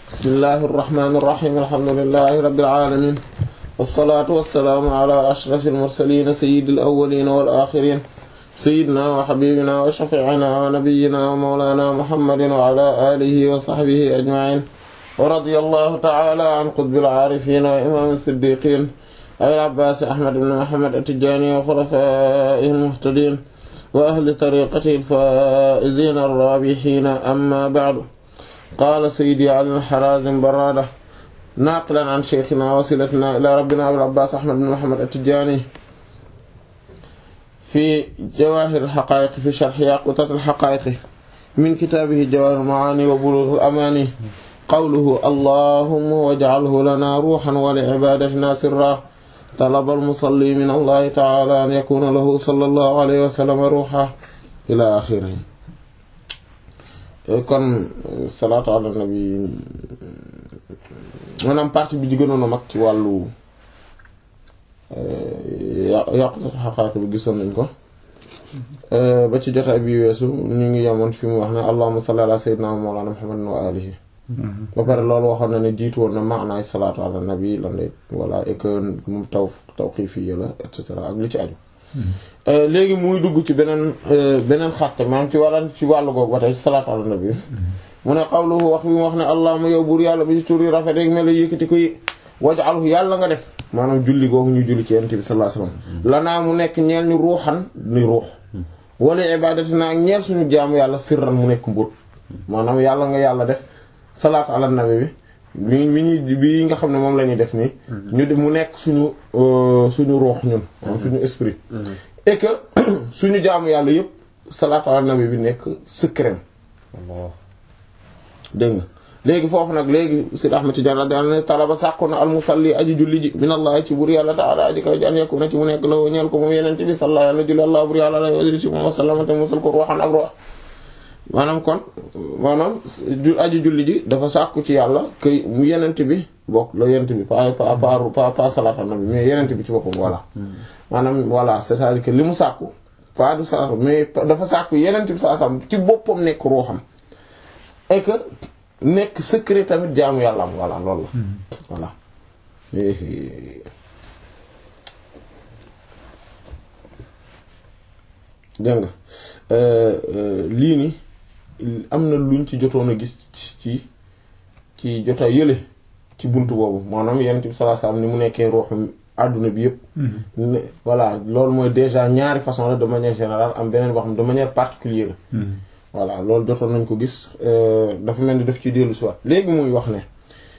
bismillahi irrahmani irrahim alhamdulilahi rabbil alamin wasalaatu wasalaamu ala ashrafil mursalin sayyidil awwalin wal axirin sayyidina wa habibina wa shafi'ina wa nabiyyina wa mawlana muhammadin wa ala alihi wa sahbihi ajma'in wa radiyallahu ta'ala an qutbil aarifin wa imam siddiqin abil abbas ahmad ibn muhammad at-tijani wa khulafaihi al-muhtadin wa ahli tariqatihi al-faa'izin ar-rabihin amma ba'du qaala sayyidi ali al-harazim barada naaqilan an shaykhina wasilatina ila rabbina abil abbas ahmad ibn muhammad at-tijani fi jawahir al-haqa'iq fi sharh yaqutat al-haqa'iq min kitabihi jawahir al-ma'ani wa bulugh al-amani qawluhu allahumma waj'alhu lana ruhan wa li'ibadatina sirra talaba al-musalli min allahi ta'ala an yakuna lahu sallallahu alayhi wa sallam ruha ila akhirih kon salaatu ala nabi maanaam partie bi ci gënoon a mag ci wàllu yàqutatu xaqaaq bi gisoon nañ ko ba ci jotaay bi weesu ñu ngi yemoon fi mu wax ne allahumma salli ala sayyidina mawlana muhammadin wa alihi ba pare loolu waxoon na ne jiitu woon na maanaay salaatu ala nabi lan lay voilà et que moom taw tawqifi la et cetera ak li ci aju léegi muy dugg ci beneen beneen xatte maanaam ci wàllan ci wàllu googu ba tey salaatu ala nabi mu ne qawluhu wax bi mu wax ne allahumma yow buur yàlla bi ci tur yi rafet rek mel yëkkati ko waj'alhu yàlla nga def maanaam julli googu ñu julli ci yonent bi sallallahu alayhi wasallam lanaa mu nekk ñeel ñu ruuxan ni ruux wala ibadatina ak ñeel suñu jaamu yàlla sirran mu nekk mbóot maanaam yàlla nga yàlla def salaatu ala nabi bi bi ñuy bi nga xam ne moom la ñuy def nii ñu mu nekk suñu suñu ruux ñun maanaam suñu esprit et que suñu jaamu yàlla yëpp salaatu ala nabi bi nekk secret dégg nga léegi foofu nag léegi Sidi Ahmed Tidiane radiyallahu anhu talaba sàkku na almusalli aji julli ji minallahi ci bur yàlla taala aji kaw ji an yakuna ci mu nekk la ñeel ko moom yenente bi sallallahu alayhi julli allah bur yàlla lay wajri ci moom wasallamate musal ko ruuxan ak ruux maanaam kon maanaam aji julli ji dafa sàkku ci yàlla que mu yenente bi bokk la yenente bi pas pas pas pas salaatu ala nabi mais yenente bi ci boppam voilà maanaam voilà c'est-à-dire que li mu sàkku pas du salaatu mais dafa sàkku yenente bi saa sam ci boppam nekk ruuxam et que nekk secret tamit jaamu yàlla am voilà loolu la voilà dégg nga lii ni am na luñ ci jotoon a gis ci ci jota yële ci bunt boobu maanaam yonent bi sallallahu alayhi wasallam ni mu nekkee ruuxu àdduna bi yëpp voilà loolu mooy déjà ñaari façon la de manière générale am beneen boo xam de manière particulière voilà loolu jotoon nañ ko gis dafa mel ni daf ci dellu si waat léegi muy wax ne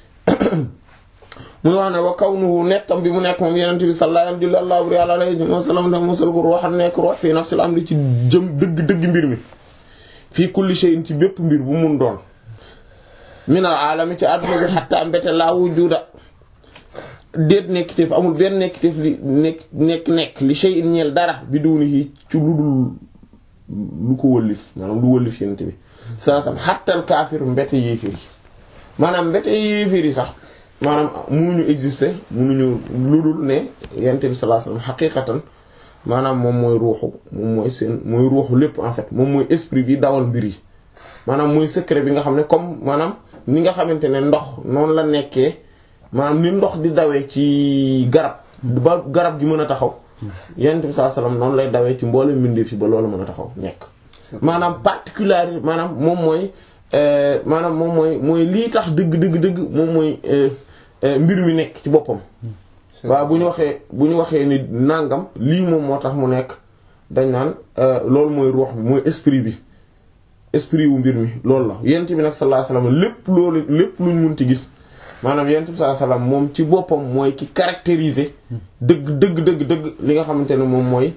muy wax ne wa kawnuhu nekkam bi mu nekk moom yenente bi sallallahu alayhi wa sallam da mosal ko ruuxan nekk ruux fii nafsil amri ci jëm dëgg-dëgg mbir mi fii kulli shay'in ci bépp mbir bu mun doon minal alami ci àdduna bi xatta mbete laa wujuda déet nekkiteef amul benn nekkiteef li nekk nekk nekk li shay'in ñeel dara bi dunihi ci lu dul lu ko wëllif maanaam lu wëllif yent bi saa sam xattal kaafir mbete yéeféer yi maanaam mbete yéeféer yi sax maanaam munuñu exister munuñu lu dul ne yent bi sallallahu alayhi wasallam xaqiiqatan maanaam moom mooy ruuxu moom mooy seen mooy ruuxu lépp en fait moom mooy esprit bi dawal mbir yi maanaam mooy secret bi nga xam ne comme maanaam ni nga xamante ne ndox noonu la nekkee maanaam ni ndox di dawee ci garab ba garab gi mën a taxaw yonent bi sallallahu alayhi wasallam noonu lay dawee ci mboole mbindeef yi ba loolu mën a taxaw nekk maanaam particularité maanaam moom mooy maanaam moom mooy mooy lii tax dëgg dëgg dëgg moom mooy mbir mi nekk ci boppam waaw bu ñu waxee bu ñu waxee ni nàngam lii moom moo tax mu nekk dañ naan loolu mooy ruux bi mooy esprit bi esprit wu mbir mi loolu la yonent bi nag sallallahu alayhi wasallam lépp loolu lépp luñ munti gis maanaam yonent bi sallallahu alayhi wasallam moom ci boppam mooy ki caractériser dëgg dëgg dëgg dëgg li nga xamante ne moom mooy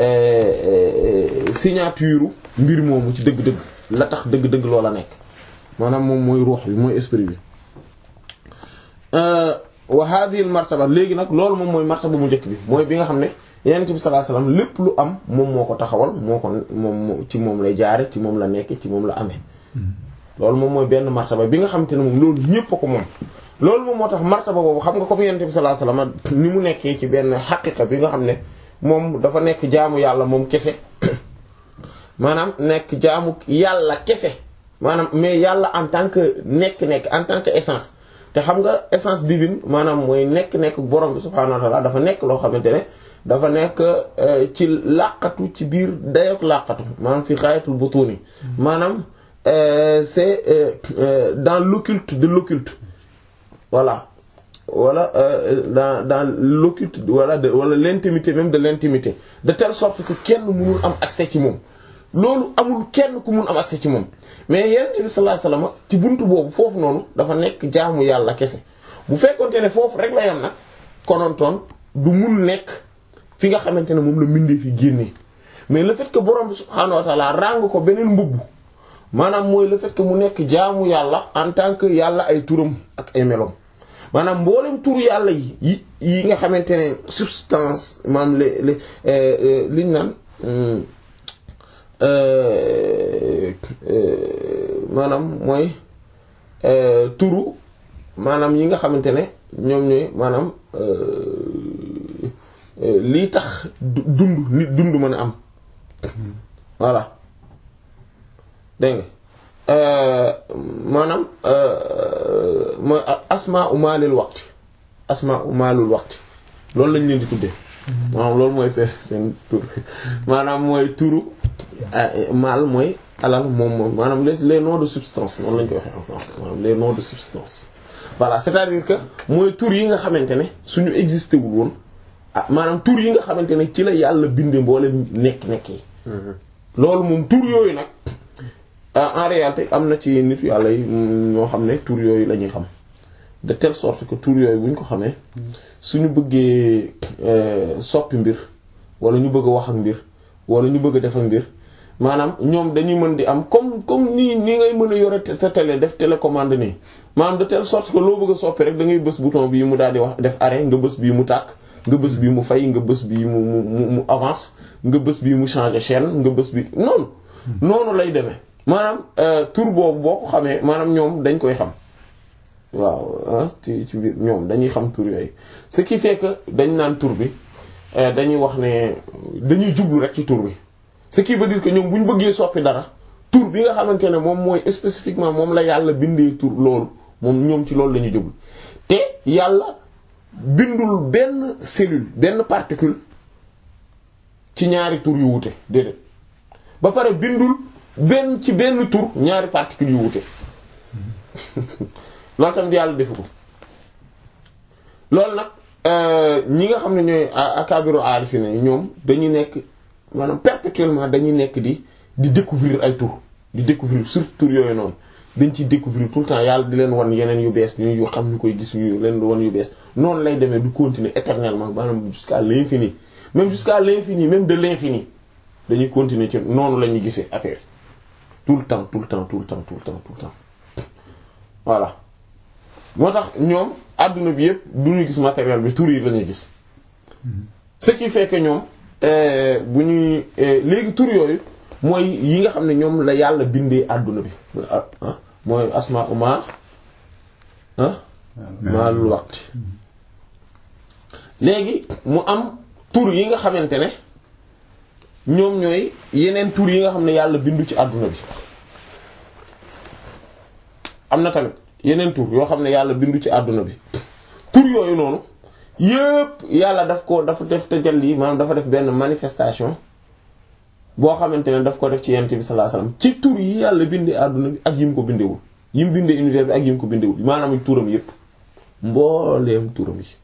signature mbir moomu ci dëgg-dëgg la tax dëgg-dëgg loola nekk maanaam moom mooy ruux bi mooy esprit bi wa hadhihi al martaba léegi nag loolu moom mooy martaba mu njëkk bi mooy bi nga xam ne yonent bi sallallahu alayhi wasallam lépp lu am moom moo ko taxawal moo ko moom ci moom lay jaare ci moom la nekk ci moom la amee loolu moom mooy benn martaba bi nga xamante ne moom loolu ñépp a ko moom loolu moom moo tax martaba boobu xam nga comme yonent bi sallallahu alayhi wasallam ni mu nekkee ci benn xaqiqa bi nga xam ne moom dafa nekk jaamu yàlla moom kese maanaam nekk jaamu yàlla kese maanaam mais yàlla en tant que nekk-nekk en tant que essence te xam nga essence divine maanaam mooy nekk-nekk borom bi subhaanahu wa ta'ala dafa nekk loo xamante ne dafa nekk ci làqatu ci biir dayook làqatu maanaam fi xaayatul butuni maanaam c'est dans l'occulte de l'occulte voilà wala dans dans l'occulte wala de wala l'intimité même de l'intimité de telle sorte que kenn mënul am accès ci moom loolu amul kenn ku mun am accès ci moom mais yonent bi sallallahu alayhi wasallam ci buntu boobu foofu noonu dafa nekk jaamu yàlla kese bu fekkonte ne foofu rek la yam nag konontoon du mun nekk fi nga xamante ne moom la mindee fi génnee mais le fait que borom bi subhaanahu wa ta'ala ràng ko beneen mbubb maanaam mooy le fait que mu nekk jaamu yàlla en tant que yàlla ay turam ak ay melom maanaam mboolem turu yàlla yi yi yi nga xamante ne substance maanaam les les liñ naan maanaam mooy turu maanaam yi nga xamante ne ñoom ñooy maanaam lii tax dund nit dund mën a am voilà dégg nga maanaam mooy asmaa u maalil waqti asmaa u maalul waqti loolu lañ leen di tuddee maanaam loolu mooy seen seen tur maanaam mooy turu maal mooy alal moom moom maanaam les les noms de substance noonu lañ koy waxee en français maanaam les noms de substance voilà c'est-à-dire que mooy tur yi nga xamante ne suñu existé wul woon ah maanaam tur yi nga xamante ne ci la yàlla binde mboole nekk-nekk yi loolu moom tur yooyu nag en réalité am na ci nit yàlla yi ñoo xam ne tur yooyu la ñuy xam de telle sorte que tur yooyu bu ñu ko xamee suñu bëggee soppi mbir wala ñu bëgg a wax ak mbir wala ñu bëgg a def ak mbir maanaam ñoom dañuy mën di am comme comme nii nii ngay mën a yore sa télé def télécommande nii maanaam de telle sorte que loo bëgg a soppi rek da ngay bës bouton bii mu daal di wax def arrêt nga bës bii mu tàkk nga bës bii mu fay nga bës bii mu mu mu avance nga bës bii mu changer chaîne nga bës bi noonu noonu lay demee maanaam tur boobu boo ko xamee maanaam ñoom dañ koy xam waaw ci ci biir ñoom dañuy xam tur yooyu ce qui fait que dañ naan tur bi dañuy wax ne dañuy jublu rek ci tur bi ce qui veut dire que ñoom bu ñu bëggee soppi dara tur bi nga xamante ne moom mooy spécifiquement moom la yàlla bindee tur loolu moom ñoom ci loolu la ñuy jublu te yàlla bindul benn cellule benn particule ci ñaari tur yu wute déedéet ba pare bindul benn ci benn tur ñaari particules yu wute loolu tamit yàlla defu ko loolu nag ñi nga xam ne ñooy akabiru arifina ñoom dañuy nekk maanaam perpétuellement dañuy nekk di di découvrir ay tur di découvrir surtout tur yooyu noonu dañ ciy découvrir tout le temps yàlla di leen wan yeneen yu bees ñu xam ñu koy gis ñu leen wan yu bees noonu lay demee du continuer éternellement maanaam jusqu'à l'infini même jusqu'à l'infini même de l'infini dañuy continuer ci noonu la ñuy gisee affaire tout le temps tout le temps tout le temps tout le temps tout le temps voilà moo tax ñoom adduna bi yëpp du ñu gis matériel bi tur yi la ñuy gis ce qui fait que ñoom bu ñuy léegi tur yooyu mooy yi nga xam ne ñoom la yàlla bindee adduna bi mooy asma uma ah maalul waqti léegi mu am tur yi nga xamante ne ñoom ñooy yeneen tur yi nga xam ne yàlla bindu ci àdduna bi am na tamit yeneen tur yoo xam ne yàlla bindu ci àdduna bi tur yooyu noonu yépp yàlla daf ko dafa def tajalli maanaam dafa def benn manifestation boo xamante ne daf ko def ci yonent bi sallallahu alayhi wasallam ci tur yi yàlla bindee àdduna bi ak yim ko bindewul yim bindee univers bi ak yim ko bindewul maanaam turam yépp mbooleem turam yi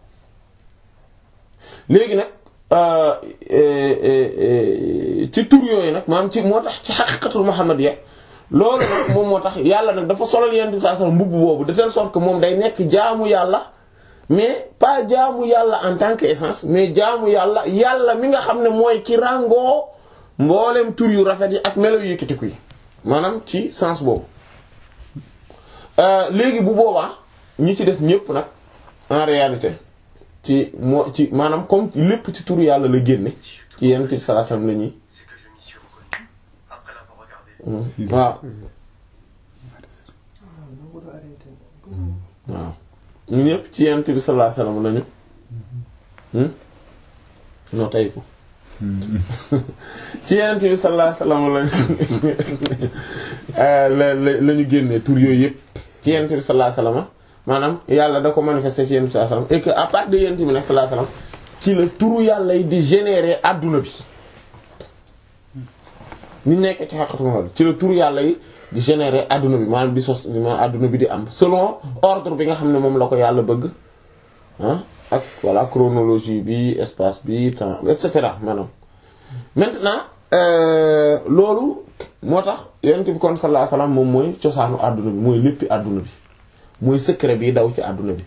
léegi nag ci tur yooyu nag maanaam ci moo tax ci xaqiqatul muhammadiyya loolu nag moom moo tax yàlla nag dafa solal yonent bi sallallahu alayhi wasallam mbubb boobu de telle sorte que moom day nekk jaamu yàlla mais pas jaamu yàlla en tant que essence mais jaamu yàlla yàlla mi nga xam ne mooy ki ràngoo mboolem tur yu rafet yi ak melo yu yëkkatiku yi maanaam ci sens boobu léegi bu boobaa ñi ci des ñépp nag en réalité ci moo ci maanaam comme lépp ci tur yàlla la génne ci yenn ci sallallahu alayhi wasallam la ñuy waaw waaw ñu ñépp ci yenn bi sallallahu alayhi wasallam lañu noo tey ko ci yenent bi sallallahu alayhi wasallam la la ñu génnee tur yooyu yëpp ci yenent bi sallallahu alayhi wasallam maanaam yàlla da ko manifester ci yenent bi sallallahu alayhi wasallam et que à part de yenent bi nag sallallahu alayhi wasallam ci la turu yàlla yi di générer adduna bi ñu nekk ci xaqatu ma ci la turu yàlla yi di générer adduna bi maanaam di sos maanaam adduna bi di am selon ordre bi nga xam ne moom la ko yàlla bëgg ah ak voilà chronologie bi espace bi temps et cetera maanaam maintenant loolu moo tax yonent bi kon sallallahu alayhi wasallam moom mooy cosaanu adduna bi mooy léppi adduna bi mooy secret bi daw ci adduna bi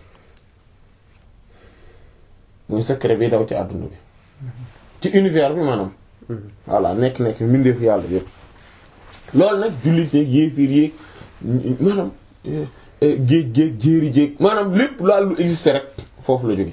mooy secret bi daw ci adduna bi ci univers bi maanaam voilà nekk-nekk mbindeefu yàlla yépp loolu nag jullit yeeg yéefiir yéeg maanaam géej géej jéeri jéeg maanaam lépp laal lu existé rek foofu la jóge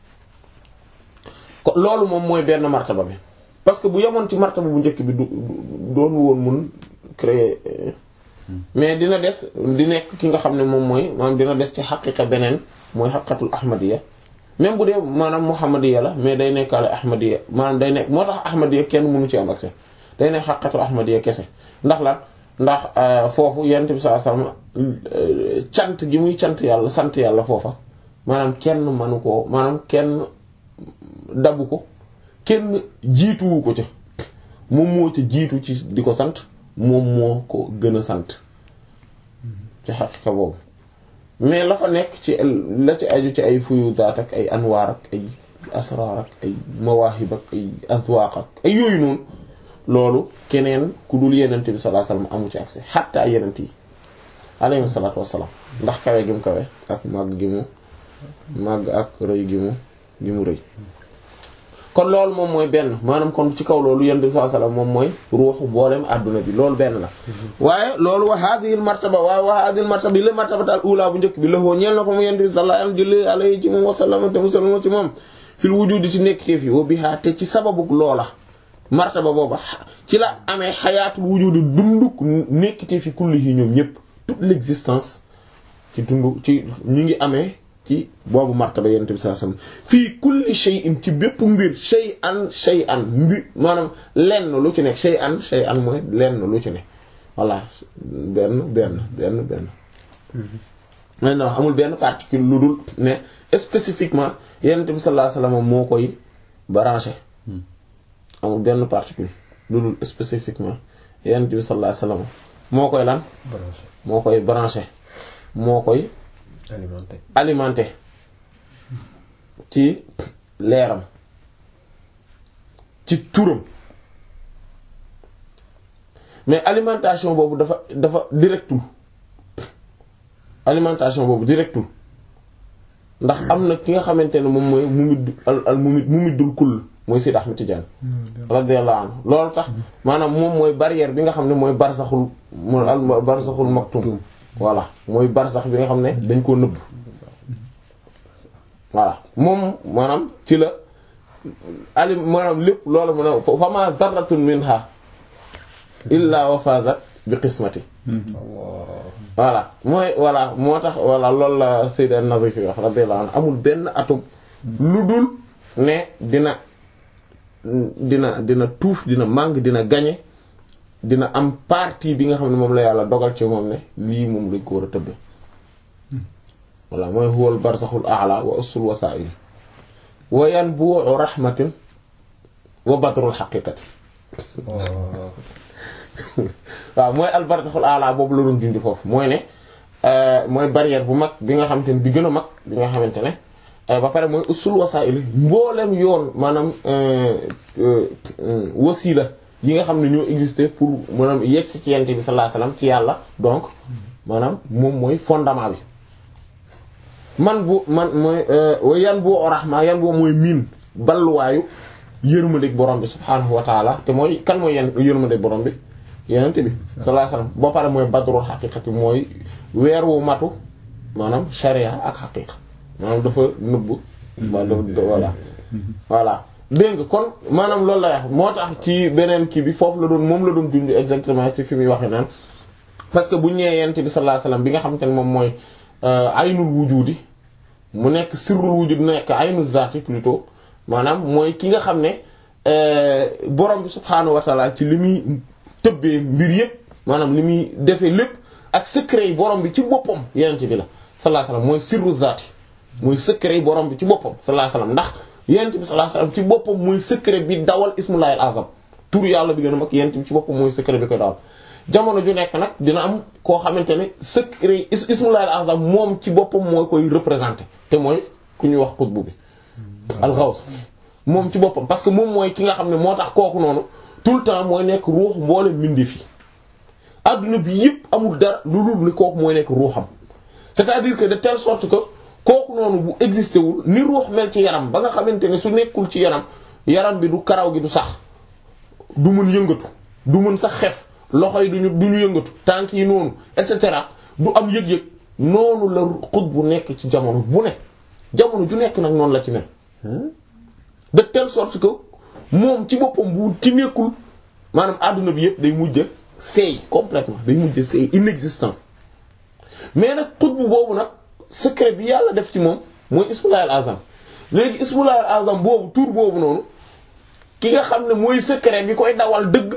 ko loolu moom mooy benn martaba bi parce que bu yemoon ci martaba bu njëkk bi du doon woon mun créer mais dina des di nekk ki nga xam ne moom mooy maanaam dina des ci xaqiqa beneen mooy xaqatul ahmadiya même bu dee maanaam muhammadiya la mais day nekkaale ahmadiya maanaam day nekk moo tax ahmadiya kenn mënu ci am accès day nekk xaqatul ahmadiya kese ndax lan ndax foofu yent bi sallallahu alayhi wasallam cant gi muy cant yàlla sant yàlla foofa maanaam kenn manu koo maanaam kenn dabu ko kenn jiituwu ko ca moom moo ca jiitu ci di ko sant moom moo ko gën a sant ci xaqiqa boobu mais la fa nekk ci la ci aju ci ay fuyudaat ak ay anwaar ak ay asraar ak ay mawaahib ak ay azwaaq ak ay yooyu noonu loolu keneen ku dul yenent bi sallallahu alayhi wasallam amu ci accès xatta yenent yi alayhi salaatu wassalaam ndax kawe gi mu kawe ak màgg gi mu màgg ak rëy gi mu gi mu rëy kon loolu moom mooy benn maanaam kon ci kaw loolu yenent bi sallallahu alayhi wasallam moom mooy ruuxu boolem adduna bi loolu benn la waaye loolu wa hadhihi martaba waaye wa hadhihi martaba bi la martabata al ula bu njëkk bi la hoo ñeel na ko mu yenent bi sallallahu alayhi alayhi ci moom wasallam te musalma ci moom fil wujudi ci nekk teef yi wa biha te ci sababu loola martaba booba ci la amee xayaatul wujudi dunduk nekkite fi kulli yi ñoom ñëpp toute l'existence ci dund ci ñu ngi amee ci boobu martaba yonent bi sallallahu alayhi wasallam fii kulli shay'in ci bépp mbir shay'an shay'an mbir maanaam lenn lu ci nekk shay'an shay'an mooy lenn lu ci nekk voilà benn benn benn benn may na wax amul benn particule lu dul ne spécifiquement yonent bi sallallahu alayhi wasallam moo koy branché amul benn particule lu dul spécifiquement yonent bi sallallahu alayhi wasallam moo koy lan moo koy branché moo koy alimenté alimenté ci leeram ci turam mais alimentation boobu dafa dafa directul alimentation boobu directul ndax am na ki nga xamante ne moom mooy mumid al mumid mumiddul kull mooy Seydi Ahmed Tidiane radiyallahu anhu loolu tax maanaam moom mooy barrière bi nga xam ne mooy barsaxul mooy al barsaxul maktum voilà mooy barsax bi nga xam ne dañ koo nëbb voilà moom maanaam ci la ali maanaam lépp loolu mu ne fa ma zarratun minha illa wa fazat bi qismati voilà mooy voilà moo tax voilà loolu la Sayyid an-Nazifi wax radiyallahu anhu amul benn atum lu dul ne dina dina dina tuuf dina màng dina gañe dina am partie bi nga xam ne moom la yàlla dogal ci moom ne lii moom lañ ko war a tëbbe voilà mooy huwal barzaxul a'la wa usul wasaa'il wa yanbu'u rahmatin wa badrul haqiqati waaw mooy al barzaxul a'la boobu la doon dindi foofu mooy ne mooy barrière bu mag bi nga xamante ne bi gën a mag bi nga xamante ne ba pare mooy usul wasaa'il mboolem yoon maanaam wasila yi nga xam ne ñoo existé pour maanaam yegg si ci yent bi sallallahu alayhi wasallam ci yàlla donc maanaam moom mooy fondement bi man bu man mooy yan bu rahma yan boo mooy miin balluwaayu yërmandeeg borom bi subhaanahu wa taala te mooy kan mooy yan yërmandeeg borom bi yenente bi sallallahu alayhi wasallam boo pare mooy badrul xaqiqati mooy weer wu matu maanaam sharia ak xaqiqa maanaam dafa nëbb voilà voilà dégg nga kon maanaam loolu la wax moo tax ci beneen kii bi foofu la doon moom la doon dund exactement ci fi muy waxe naan parce que bu ñëwee yent bi sallallahu alayhi wasallam bi nga xamante ne moom mooy aynul wujudi mu nekk sirrul wujud nekk aynul zaati plutôt maanaam mooy ki nga xam ne borom bi subhaanahu wa taala ci li muy tëbbee mbir yépp maanaam li muy defee lépp ak secret yi borom bi ci boppam yenent bi la sallallahu alayhi wasallam mooy sirru zaati mooy secret yi borom bi ci boppam sallallahu alayhi wasallam ndax yenent bi sallallahu alayhi wasallam ci boppam mooy secret bi dawal ismullahil azam tur yàlla bi gën a mag yenent bi ci boppam mooy secret bi koy dawal jamono ju nekk nag dina am koo xamante ne secret is ismullahil azam moom ci boppam mooy koy représenter te mooy ku ñuy wax qutbu bi al-ghaws moom ci boppam parce que moom mooy ki nga xam ne moo tax kooku noonu tout le temps mooy nekk ruux mboole mbindi fi adduna bi yëpp amul dara lu dul ni kooku mooy nekk ruuxam c'est-à-dire que de telle sorte que kooku noonu bu existé wul ni ruux mel ci yaram ba nga xamante ne su nekkul ci yaram yaram bi du karaw gi du sax du mën yëngatu du mën sax xef loxo yi duñu du ñu yëngatu tànk yi noonu et cetera du am yëg-yëg noonu la xut bu nekk ci jamono bu ne jamono ju nekk nag noonu la ci mel de telle sorte que moom ci boppam bu ci nekkul maanaam àdduna bi yëpp day mujj seey complètement day mujj seey inexistant mais nag xutbu boobu nag secret bi yàlla def ci moom mooy ismullahil azam léegi ismullahil azam boobu tur boobu noonu ki nga xam ne mooy secret bi koy dawal dëgg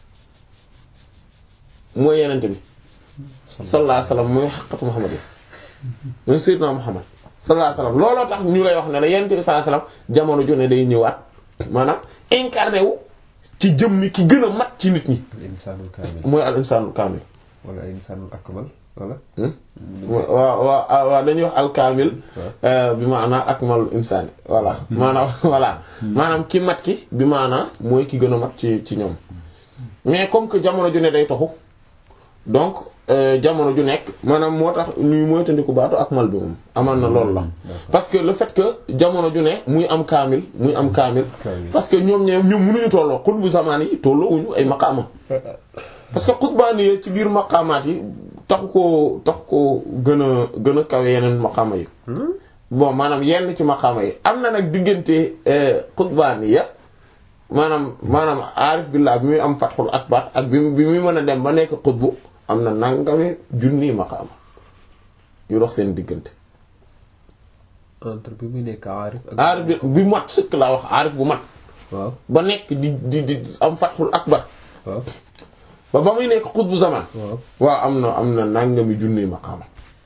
mooy yenente bi sallallahu alayhi wasallam mooy xaqatu muhammad yi mooy sayyidina muhammad sallallahu alayhi wasallam looloo tax ñu lay wax ne la yenente bi sallallahu alayhi wasallam jamono ju ne day ñëwaat maanaam incarné wu ci jëmmi ki gën a mat ci nit ñi al insaanul kaamil mooy al insaanul kaamil wala al insaanul akmal wala waaw waaw waaw dañuy wax alkaamil bi maanaa akmalul insaani voilà maanaam voilà maanaam ki mat ki bi maanaa mooy ki gën a mat ci ci ñoom mais comme que jamono ju ne day toxu donc jamono ju nekk maanaam moo tax ñuy moytandiku baatu akmal bi moom amaan na loolu la parce que le fait que jamono ju ne muy am kaamil muy am kaamil parce que ñoom ñoom ñoom mënuñu tolloo xutbu zamaan yi tolloowuñu ay maqaama parce que xutbaani yi ci biir maqaamaat yi taxu koo taxu koo gën a gën a kawe yeneen maqaama yi bon maanaam yenn ci maqaama yi am na nag diggante xutbaani ya maanaam maanaam aarif billah bi muy am fatxul akbar ak bi bi muy mën a dem ba nekk xutbu am na nangami junni maqaama yu dox seen diggante entre bi muy nekk aarif ak aarif bi bi mat sëkk laa wax aarif bu mat waaw ba nekk di di di am fatxul akbar waaw ba ba muy nekk xutbu zaman waaw waaw am na am na nangami junni maqaama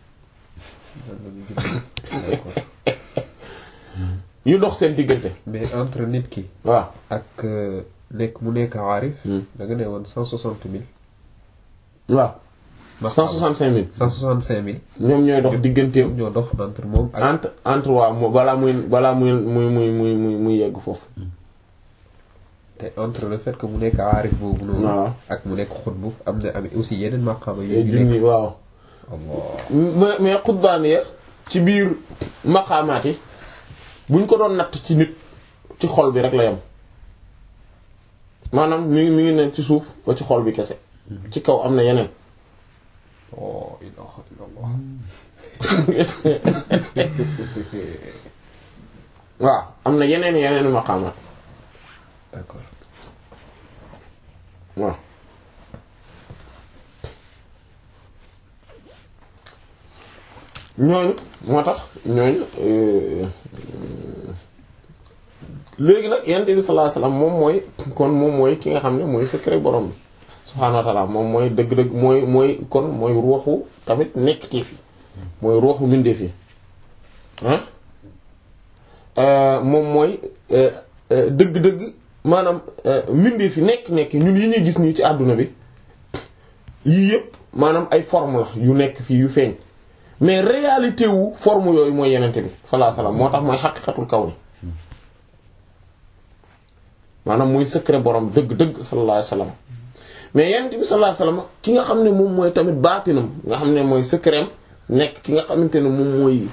d'accord yu dox seen diggante mais entre nit ki waaw ak nekk mu nekk aarif da nga ne woon cent soixante mille waaw cent soixante-cinq mille cent soixante cinq mille ñoom ñooy dox digganteem ñoo dox entre moom ak entre entre waaw mo balaa muy balaa muy muy muy muy muy muy yegg foofu te entre le fait que mu nekk aarif boobu noonu waaw ak mu nekk xutbu am na am aussi yeneen maqaama yu ñu nekk junni waaw Allah mais mais xutbaan ya ci biir maqaamaat yi buñ ko doon natt ci nit ci xol bi rek la yam maanaam mi ngi mi ngi ne ci suuf ba ci xol bi kese ci kaw am na yeneen oh ilaha illallah waaw am na yeneen yeneen maqaamaat d'accord waaw ñooñu moo tax ñooñu léegi nag yonent bi sallallahu alayhi wasallam moom mooy kon moom mooy ki nga xam ne mooy secret borom bi subhaanahu wa ta'ala moom mooy dëgg-dëgg mooy mooy kon mooy ruuxu tamit nekkteef yi mooy ruuxu mbindeef yi ah moom mooy dëgg-dëgg maanaam mbindeef yi nekk-nekk ñun yi ñuy gis nii ci àdduna bi yii yëpp maanaam ay forme la yu nekk fii yu feeñ mais réalité wu forme yooyu mooy yenente bi sallallahu alayhi wasallam moo tax mooy xaqiqatul kaw ni maanaam muy secret borom dëgg-dëgg sallallahu alayhi wasallam mais yenente bi sallallahu alayhi wasallam ki nga xam ne moom mooy tamit baatinam nga xam ne mooy secret nekk ki nga xamante ne moom mooy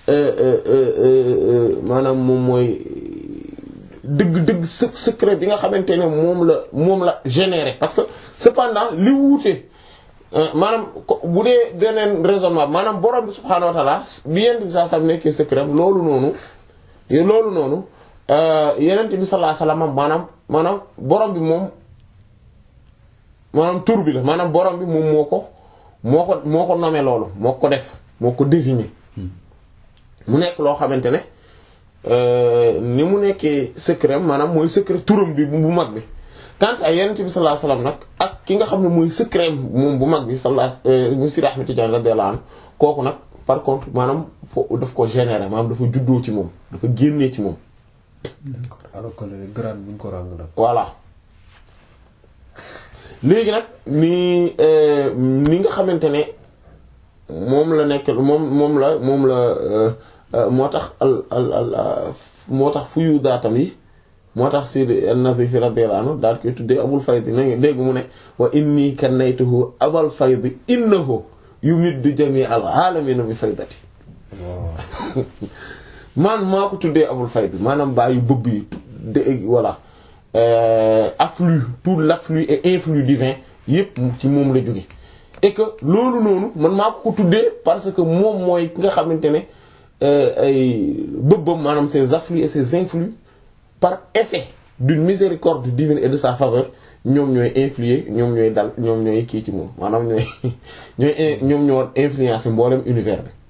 maanaam moom mooy dëgg-dëgg secret bi nga xamante ne moom la moom la généré parce que cependant li wuute maanaam bu dee beneen raisonnement maanaam borom bi subhaanahu wa ta'ala bi yenent bi sallallahu alayhi wasallam nekkee secret loolu noonu loolu noonu yenent bi sallallahu alayhi wasallam maanaam maanaam borom bi moom maanaam tur bi la maanaam borom bi moom moo ko moo ko moo ko nommé loolu moo ko def moo ko désigné mu nekk loo xamante ne ni mu nekkee secret maanaam mooy secret turam bi bu mag bi quant à yonent bi sallallahu alayhi wasallam nag ak ki nga xam ne mooy secret moom bu mag bi sallallahu mu Sidi Ahmed Tidiane radiyallahu anhu kooku nag par contre maanaam fo daf ko générer maanaam dafa juddoo ci moom dafa génnee ci moom. d'accord alors que le grade buñ ko ràng nag. voilà léegi nag ni ni nga xamante ne moom la nekk moom moom la moom la moo tax al al al moo tax fuyu daatam yi moo tax Sidi an-Nazif radiyallahu anhu daal koy tuddee abul faydi na dégg mu ne wa inni kannaytuhu abal faydi innahu yumiddu jami al alamina bi faydati man maa ko tuddee abul faydi maanaam bàyyi bëbb yi de voilà afflux tout l'afflux et influx divin yépp ci moom la jóge et que loolu noonu man maa ko ko tuddee parce que moom mooy ki nga xamante ne ay bëbbam maanaam ses afflux et ses influx par effet d'une miséricorde divine et de sa faveur ñoom ñooy influer ñoom ñooy dal ñoom ñooy kii ci moom maanaam ñooy ñooy ñoom ñoo influencer mboolem univers bi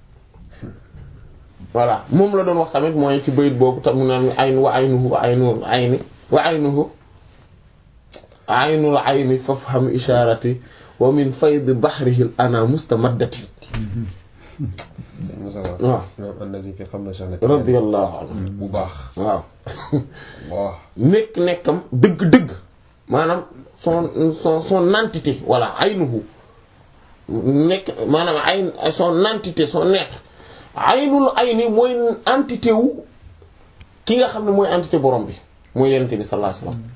voilà moom la doon wax tamit mooy ci bayit boobu tam mu naan ayn wa aynuhu wa aynul ayni wa aynuhu aynul ayni fafham isharati wa min fayd bahrihi ana mustamaddati waaw xam na sax radiyallahu anhu bu baax waaw waaw nekk nekkam dëgg-dëgg maanaam son son son entité voilà aynuhu nekk maanaam ayn son entité son être aynul ayni mooy entité wu ki nga xam ne mooy entité borom bi mooy yonent bi sallallahu alayhi wasallam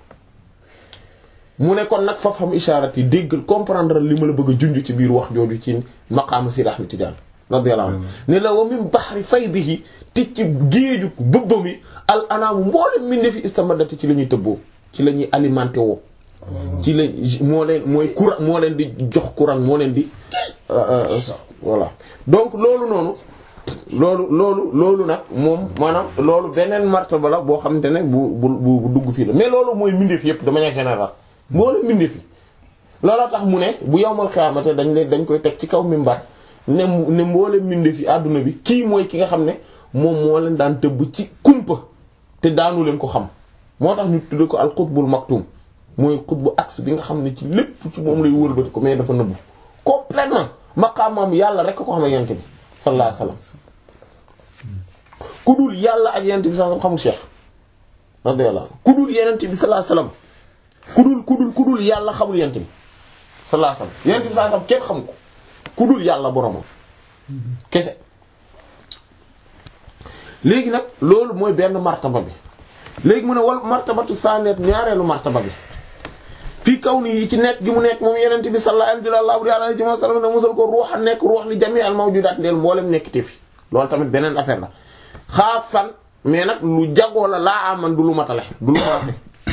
mu ne kon nag faf xam isharat yi déggal comprendre li ma la bëgg a junj ci biir wax jooju ci maqaama Sidi Ahmed Tidiane radiyallahu anhu ne la wa min bahri faydihi te ci géeju bëbbam yi al anaamu mboolem mi ne fi istamadati ci la ñuy tëbboo ci la ñuy alimenté woo ci la moo leen mooy courant moo leen di jox courant moo leen di voilà donc loolu noonu loolu loolu loolu nag moom maanaam loolu beneen martaba la boo xamante ne bu bu bu dugg fii la mais loolu mooy mbindeef yépp de manière générale mboolem mbindeef yi looloo tax mu ne bu yowmal xiyaamate dañ leen dañ koy teg ci kaw mimbar ne ne mboolem mbindeef yi àdduna bi kii mooy ki nga xam ne moom moo leen daan tëbb ci kumpa te daanu leen ko xam moo tax ñu tudde ko al qutbul maktum mooy xutbu axe bi nga xam ne ci lépp ci moom lay wëlbati ko mais dafa nëbbu complètement maqaamam yàlla rek ko xam ne yent bi sallallahu alayhi wasallam ku dul yàlla ak yent bi sallallahu xamul cheikh radiyallahu anhu ku dul yent bi sallallahu alayhi wasallam ku dul ku dul ku dul yàlla xamul yent bi sallallahu alayhi wasallam yent bi sallallahu alayhi wasallam kenn xam ko ku dul yàlla boromam kese léegi nag loolu mooy benn martaba bi léegi mu ne wal martabatu sanet ñaareelu martaba bi fii kaw nii ci nekk gi mu nekk moom yenente bi sallallahu alayhi wa sallam ne musal ko ruux a nekk ruux li jami al mawjudat ndeel mboolem nekk te fi loolu tamit beneen affaire la xaasan mais nag lu jagoo la laa aman du lu matale du lu maase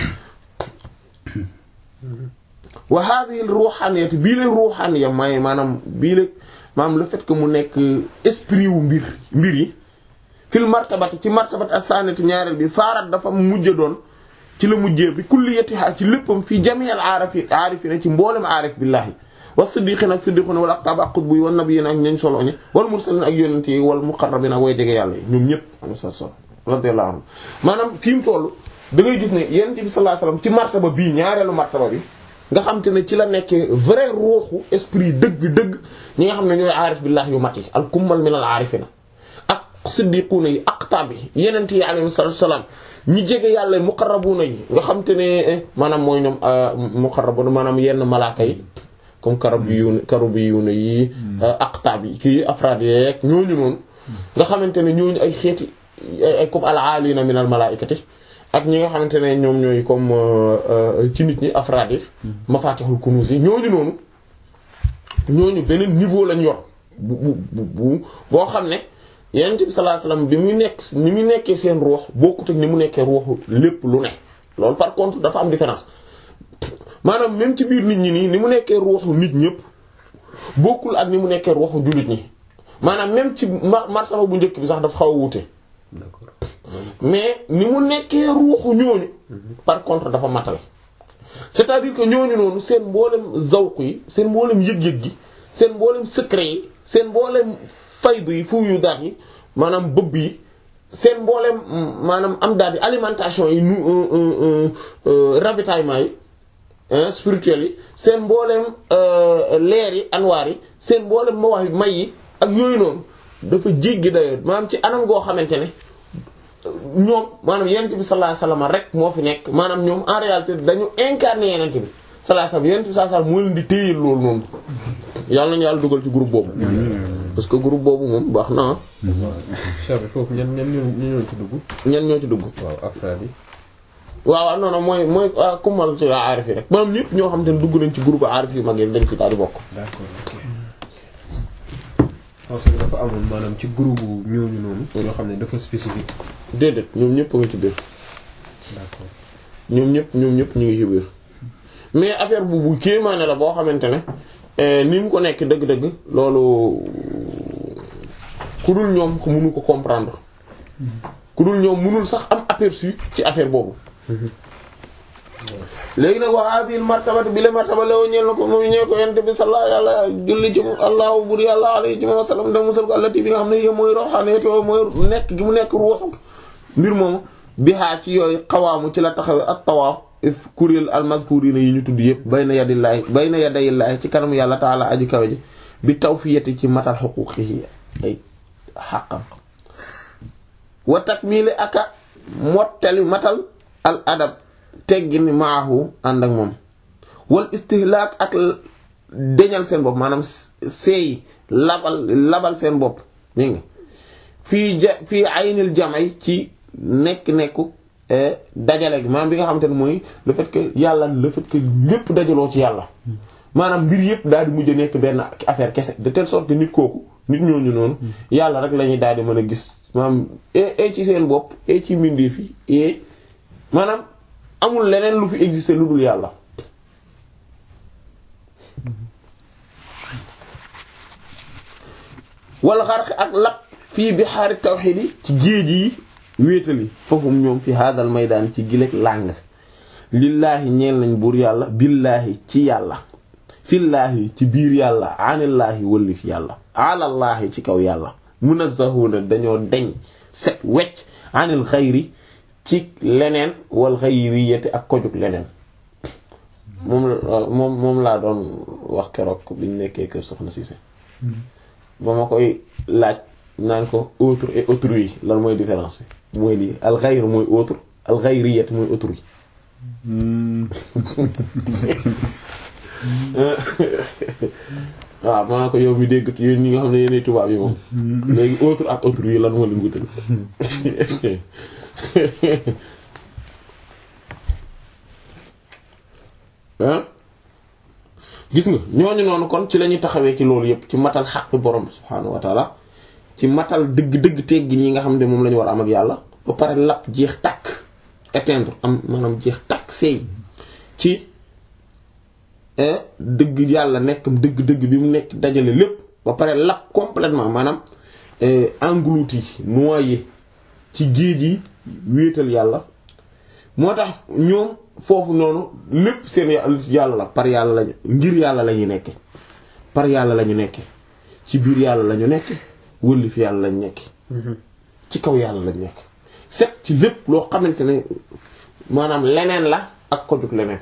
wa hadhihi al ruhaniyat bii la ruhaniya may maanaam bii la maanaam le fait que mu nekk esprit wu mbir mbir yi fil martabati ci martabati as-sanati ñaareel bi saarat dafa mujj doon ci la mujjee bi kulliyatiha ci léppam fii jami'al aarifi aarifina ci mboolem aarif billahi wa siddiqina ak siddiqina wal aqtab ak qutbu yi wal nabiyina ak ñañ solo ñi wal mursalina ak yonent yi wal muqarrabina way jege yàlla yi ñoom ñëpp am sa sol radiyallahu anhu maanaam fi mu toll da ngay gis ne yonent bi sallallahu alayhi wasallam ci martaba bii ñaareelu martaba bi nga xam te ne ci la nekkee vrai ruuxu esprit dëgg-dëgg ñi nga xam ne ñooy aarif billahi yu mat yi al kummal min al aarifina siddiquuna yi aqtaab yi yenent yi alayhi salaatu salaam ñi jege yàlla muqarrabuuna yi nga xam te ne maanaam mooy ñoom muqarrabuuna maanaam yenn malaaka yi comme karabiyuuna karabiyuuna yi aqtaab yi kii afraad yeeg ñooñu noonu nga xamante ne ñooñu ay xeeti ay comme al-aalina min al-malaa'ikati ak ñi nga xamante ne ñoom ñooy comme ci nit ñi afraad yi mafatihul kunuz yi ñooñu noonu ñooñu beneen niveau lañ yor bu bu bu boo xam ne yonent bi sallallahu alayhi wasallam bi muy nekk ni muy nekkee seen ruux bokkut ak ni mu nekkee ruuxu lépp lu ne loolu par contre dafa am différence maanaam même ci biir nit ñi nii ni mu nekkee ruuxu nit ñëpp bokkul ak ni mu nekkee ruuxu jullit ñi maanaam même ci martaba bu njëkk bi sax dafa xaw a wuute d'accord mais ni mu nekkee ruuxu ñooñu par contre dafa matale c'est-à-dire que ñooñu noonu seen mboolem zawq yi seen mboolem yëg-yëg gi seen mboolem secret yi seen mboolem faydu yi fu yu daat yi maanaam bëbb yi seen mbooleem maanaam am daal di alimentation yi nu ravitaillement yi spirituel yi seen mbooleem leer yi anwaar yi seen mbooleem mawax may yi ak yooyu noonu dafa jéggi dayoo maanaam ci anam goo xamante ne ñoom maanaam yenent bi sallallahu alayhi wasallam rek moo fi nekk maanaam ñoom en réalité dañu incarné yenent bi sallallahu alayhi wasallam yenent bi sallallahu alayhi wasallam moo leen di téyel loolu noonu yàlla nañu yàlla dugal ci groupe boobu parce que groupe boobu moom baax na Cheikh bi foofu ñan ñan ñoo ñoo ci dugg. ñan ñoo ci dugg waaw afraad yi. waaw waaw non non mooy mooy kumal ci aarif yi rek maanaam ñëpp ñoo xam te ne dugg nañ ci groupe aarif yu mag yi dañ ci daal di bokk d'accord parce que dafa amoon maanaam ci groupe ñooñu noonu. yoo xam ne dafa spécifique. déedéet ñoom ñëpp a ngi ci biir d'accord ñoom ñëpp ñoom ñëpp ñu ngi ci biir mais affaire bu bu kéemaane la boo xamante ne ni mu ko nekk dëgg-dëgg loolu ku dul ñoom mënu ko comprendre ku dul ñoom mënul sax am aperçu ci affaire boobu léegi nag wa hadhihi martabati bi la martaba la ñeel na ko moom ñee ko yent bi sallallahu yàlla julli ci allahu bur yàlla alayhi ci wa sallam da musal ko allati bi nga xam ne yé mooy roxaneeti o mooy nekk gi mu nekk ruuxu mbir moomu bihaa ci yooyu xawaamu ci la taxawe ak tawaaf if kuréel almazkurina yi ñu tudd yëpp bayna yadillaahi bayna yadayillaahi ci kanam yàlla taala aji kawe ji bi tawfiyati ci matal xuquuqihi ay xàqam wa takmili aka mottali matal al adab teggin maahu ànd ak moom wal istihlaak ak deñal seen bopp maanaam seey labal labal seen bopp mi nga fii ja fii aynil jamay ci nekk-nekku dajale gi maanaam bi nga xamante ne mooy le fait que yàlla le fait que lépp dajaloo ci yàlla maanaam mbir yëpp daal di mujj a nekk benn affaire kese de telle sorte que nit kooku nit ñooñu noonu yàlla rek la ñuy daal di mën a gis maanaam e ci seen bopp e ci mbindeef yi e maanaam amul leneen lu fi exister lu dul yàlla wala xarq ak lap fii bi xaari tawxiid yi ci géej yi wéetali fahum ñoom fi hadal maydaan ci gileeg làng lillaahi ñeel nañ buur yàlla billaahi ci yàlla fillaahi ci biir yàlla anillaahi wëllif yàlla alallaahi ci kaw yàlla munazzahuna dañoo deñ set wecc anil xayri ci leneen wal xayriyati ak kojug leneen moom moom moom laa doon wax keroog biñ nekkee kër soxna Cissé ba ma koy laaj naan ko autre et autrui lan mooy différence bi mooy lii al xayr mooy autre al xayriyati mooy autrui waaw maa ko yow mi dégg yéen ñi nga xam ne yéenay tubaab yi moom léegi autre ak autrui lan moo leen wutal gis nga ñooñu noonu kon ci la ñuy taxawee ci loolu yépp ci matal xaq borom subhaanahu wa taala ci matal dëgg-dëgg teggin yi nga xam ne moom la ñu war a am ak yàlla ba pare lapp jeex takk éteindre am maanaam jeex takk seey ci dëgg yàlla nekkam dëgg-dëgg bi mu nekk dajale lépp ba pare lapp complètement maanaam englouti noyé ci géej yi wéetal yàlla moo tax ñoom foofu noonu lépp seen yàlla la par yàlla lañu ngir yàlla la ñu nekke par yàlla la ñu nekke ci biir yàlla la ñu nekke wëlli fi yàlla lañ nekk ci kaw yàlla lañ nekk set ci lépp loo xamante ne maanaam leneen la ak ko jug leneen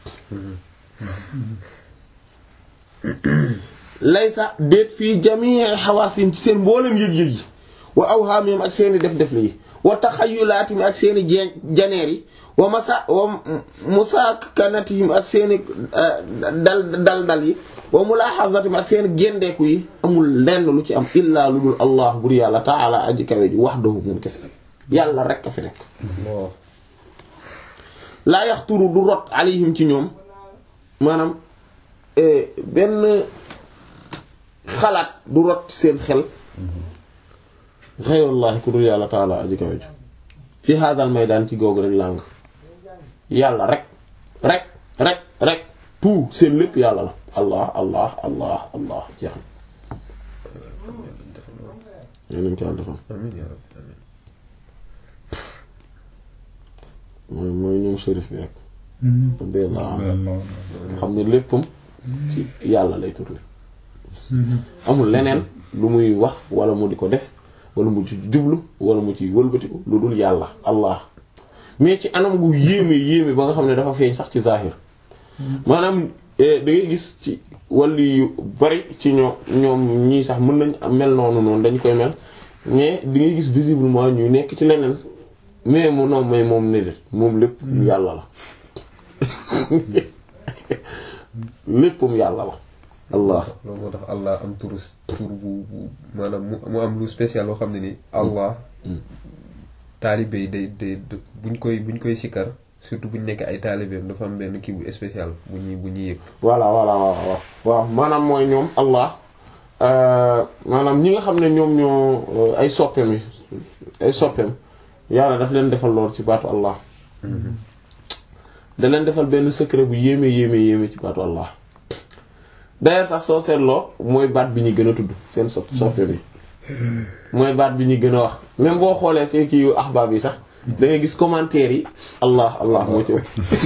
laysa déet fii jamii xawaasim ci seen mboolem yëg-yëg yi wa awhaamim ak seeni def def yi wa taxayulaatim ak seeni jeen janeer yi wa masa wa musaakanatihim ak seeni dal dal dal yi wa mulaaxazatim ak seeni géndeeku yi amul lenn lu ci am illaa lu dul allah bur yàlla taala aji kawe ji wahdahu mun kese yàlla rek a fi nekk laa yaxturu du rot alayhim ci ñoom maanaam benn xalaat du rot seen xel xeyrullahi ku dul yàlla taala aji kawe ji fi hadal maydaan ci googu rek làng yàlla rek rek rek rek tout seen lépp yàlla la allah allah allah allah jeex na nañ ko yàlla defal amiin yaa rabbi amiin mooy mooy ñoom shérif bi rek radiyallahu anhu xam ne léppam ci yàlla lay tourner amul leneen lu muy wax wala mu di ko def wala mu ci jublu wala mu ci wëlbatiku lu dul yàlla allah mais ci anam gu yéeme yéeme ba nga xam ne dafa feeñ sax ci zahir maanaam da ngay gis ci wàllu yu bari ci ñoom ñoom ñii sax mën nañ mel noonu noonu dañ koy mel mais di ngay gis visiblement ñuy nekk ci leneen mais mu non mais moom ne moom lépp yàlla la léppam yàlla la allah loolu moo tax allah am tur tur bu bu maanaam mu mu am lu spécial loo xam ne ni allah taalibe yi day day buñ koy buñ koy sikkar surtout buñ nekk ay taalibeem dafa am benn kii bu spécial bu ñuy bu ñuy yëg voilà voilà waaw waaw waaw maanaam mooy ñoom allah maanaam ñi nga xam ne ñoom ñoo ay soppeem yi ay soppeem yàlla daf leen defal lool ci baatu allah da leen defal benn secret bu yéeme yéeme yéeme ci baatu allah d'ailleurs sax soo seetloo mooy baat bi ñu gën a tudd seen sopp soppeem yi mooy baat bi ñu gën a wax même boo xoolee ci kii yu ahbaab yi sax da ngay gis commentaire yi allah allah moo ci ëpp